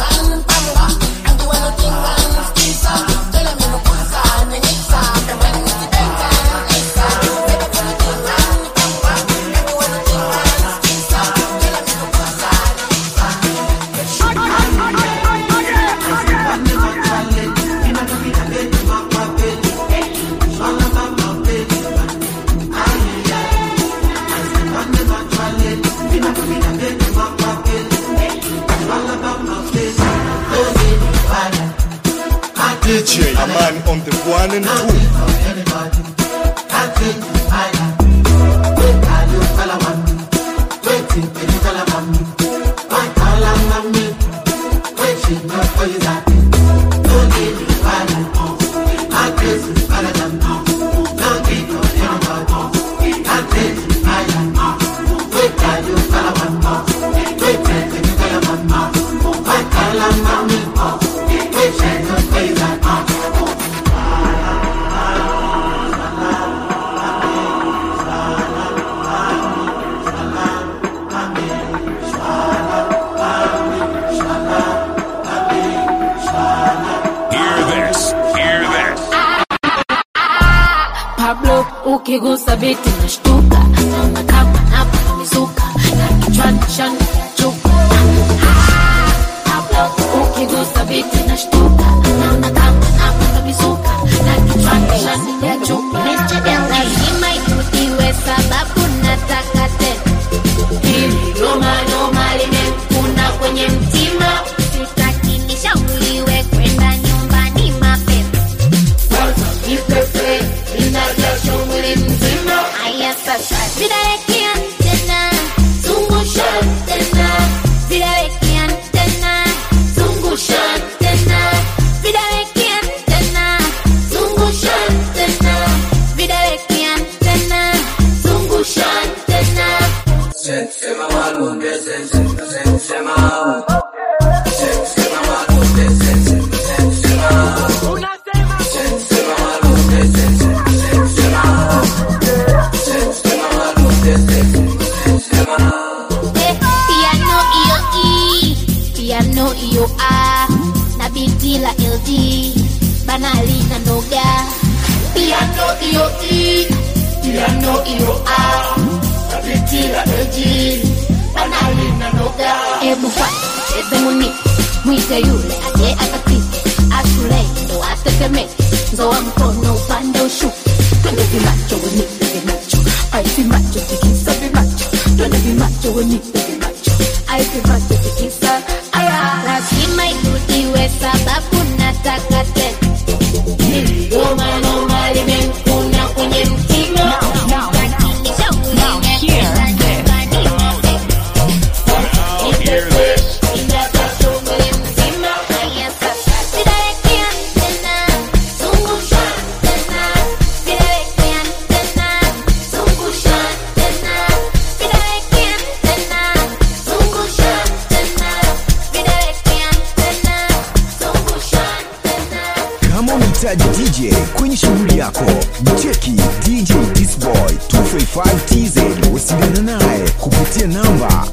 DJ Aman on the one and two. ukigusa vitu nashtuka naona kama napa mizuka na kichwani shani ya chupa ukigusa vitu nashtuka naona kama napa mizuka na kichwani shani ya chupa lazima iwe sababu nataka tena hili noma noma limekuna kwenye mtima sitaki nishauriwe kwenda nyumbani mapema ipepe inajasho mwili mzima haya sasa vidawekea tena zungusha tena vidawekea tena zungusha tena vidawekea tena zungusha tena vidawekea tena zungusha tena piano iyo E, piano iyo A na biti la LD banali na noga piano iyo E, piano iyo A na biti la LD banali na noga ebu kwa cheze muni mwite yule aje akapite ashule ndo ateteme nzoa mkono upande ushuke twende vimacho wenipe vimacho ai vimacho tikisa vimacho twende vimacho wenipe vimacho ai vimacho tikisa aya lazima irudiwe sababu nataka tena noma noma limekuna kwenye mtima kama unahitaji dj kwenye shughuli yako mcheki dj disboy 255 tz wasiliana naye kupitia namba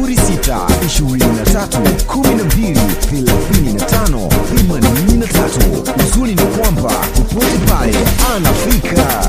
0612123583 uzuri ni kwamba popote pale anafika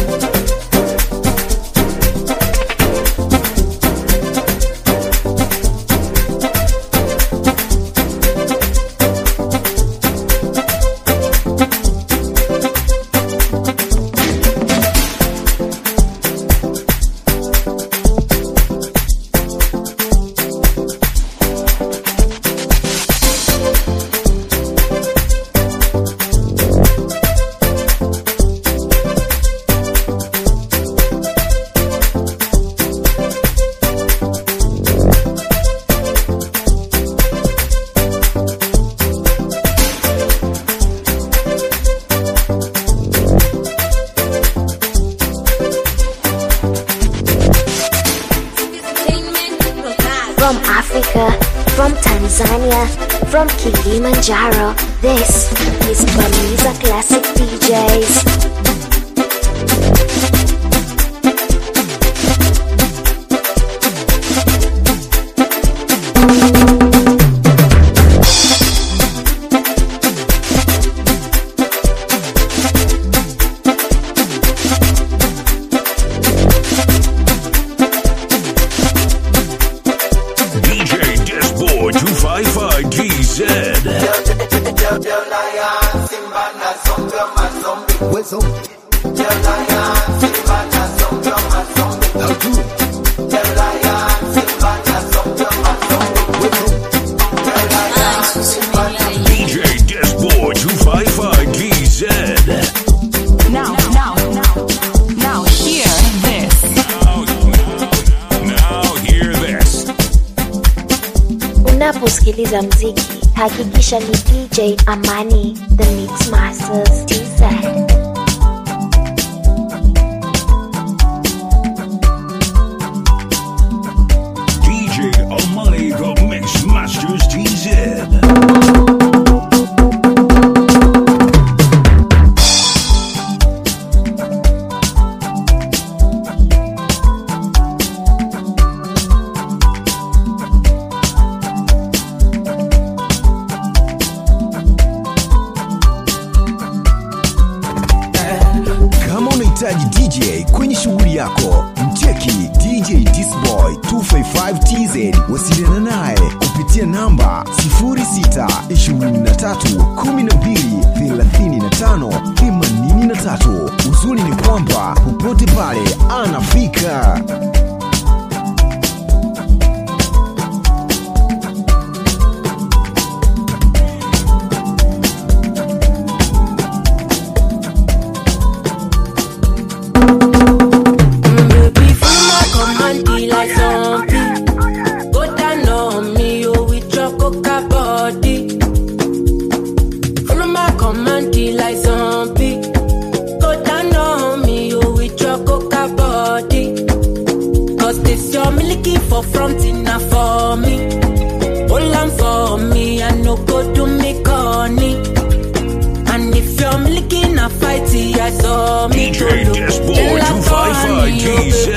From Africa, from Tanzania, from Kilimanjaro, this is Bamiza Classic DJs. DJ Disboy 255 TZ. DJ Disboy 255 TZ. Now, now, now, now, hear this. Now hear this. Unaposikiliza mziki, hakikisha ni DJ Amani, the Mix Masters TZ. DJ Amani, the Mix Masters TZ. unahitaji DJ kwenye shughuli yako, mcheki DJ Disboy 255 TZ. Wasiliana naye kupitia namba 0623123583. Uzuri ni kwamba popote pale anafika. Baby, feel my command, be like zombie. Go down on me, oh, with your coca body. Follow my command, be like zombie. Go down on me, oh, with your coca body. Cause this your milky for front enough for me. Hold on for me, I no go do me corny. And if you're milky na fighty, I saw me DJ go Dashboard 255 TZ.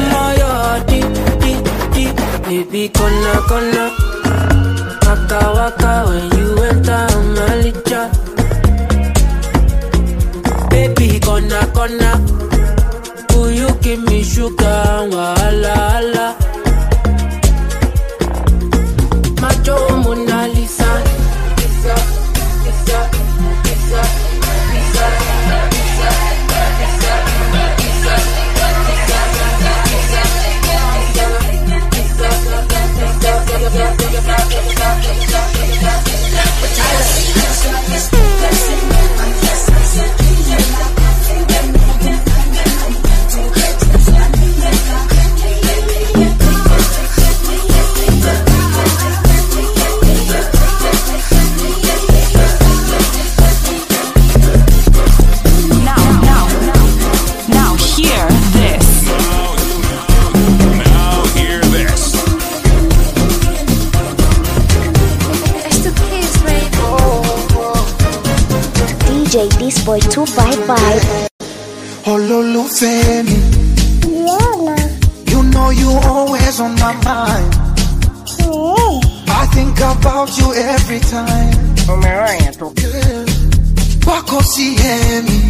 Baby, kona kona, waka waka when you enter Malija. Baby, kona kona, will you give me sugar? Wala wala. Macho Mona Lisa, Lisa, Lisa, Lisa, Lisa, Lisa. Now, now, now, hear this. Now hear this. DJ Disboy 255. Ololufemi. You know you always on my mind. I think about you every time. Girl, Wako sihemi.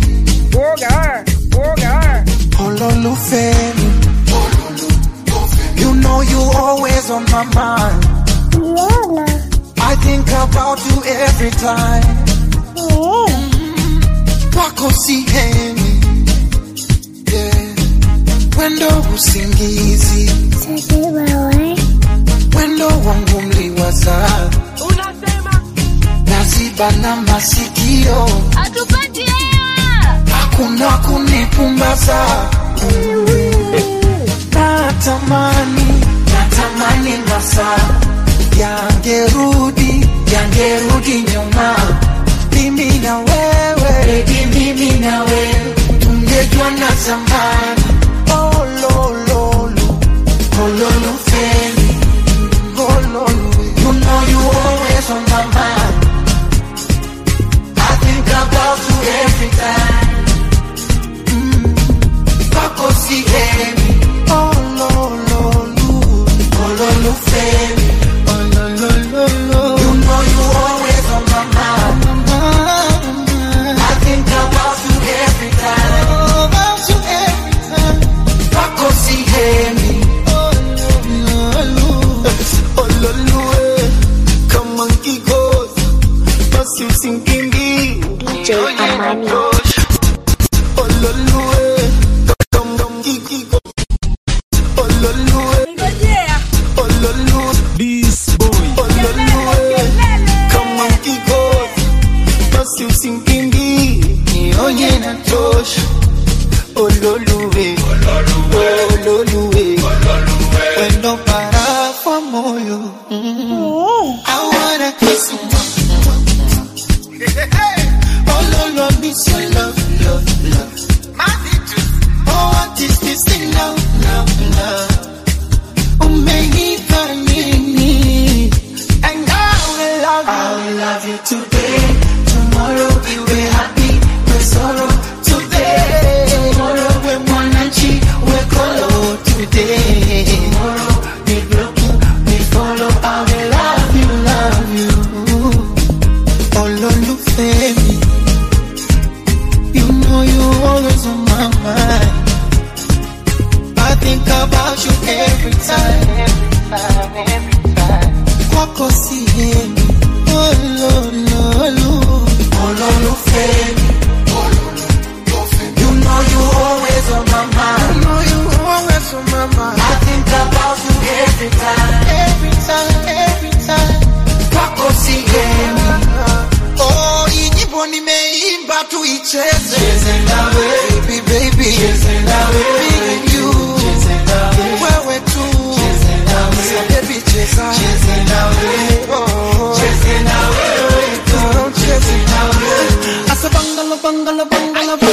Ololufemi. You know you always on my mind. I think about you every time. Wako sihemi. Yeah. Wendo usingizi. Wendo wangu mliwaza. Naziba na masikio. Hakuna kunipumbaza. Natamani, natamani masaa yangerudi, yangerudi nyuma. Mimi na wewe, baby, mimi na wewe tungejua na zamani. Oh, lo, lo, lo. Oh, lo, lo, feli. Oh, lo, lo. You know you always on my mind. I think about you every time. Wako sihemi. Oh, lo, lo, lo. Oh, lo, lo, feli. Oh, lo, lo, lo, lo. You know you always on my mind. I think about you every time. About you every time. Wako sihemi. Oh, lo, lo, lo. Oh, lo, lo, eh. Kama kikosi, basi usinkimbie. DJ Amani. Oh, lo, lo, eh. Kama kikosi. Oh, lo, lo, eh. Oh, lo, lo. Oh, lo, lo, eh. Kama kikosi, basi usinkimbie. Nionye na tosha. Oh, lo, lo, eh. Oh, lo, lo, eh. Wendo para kwa moyo. I wanna kiss you. Oh, lo, lo, I miss your love, love, love. Oh, what is this thing now, now, now? Umenipa nini? And I will love you. I will love you today. Tomorrow we will happy. We sorrow today. Tomorrow we mwananchi. We kolo today. Tomorrow we broken. We follow. I will love you, love you. Ololufemi. You know you always on my mind. tuicheze baby baby me and you wewe tu Sasa baby cheza Oh. Girl, cheze. Asa bangala bangala bangala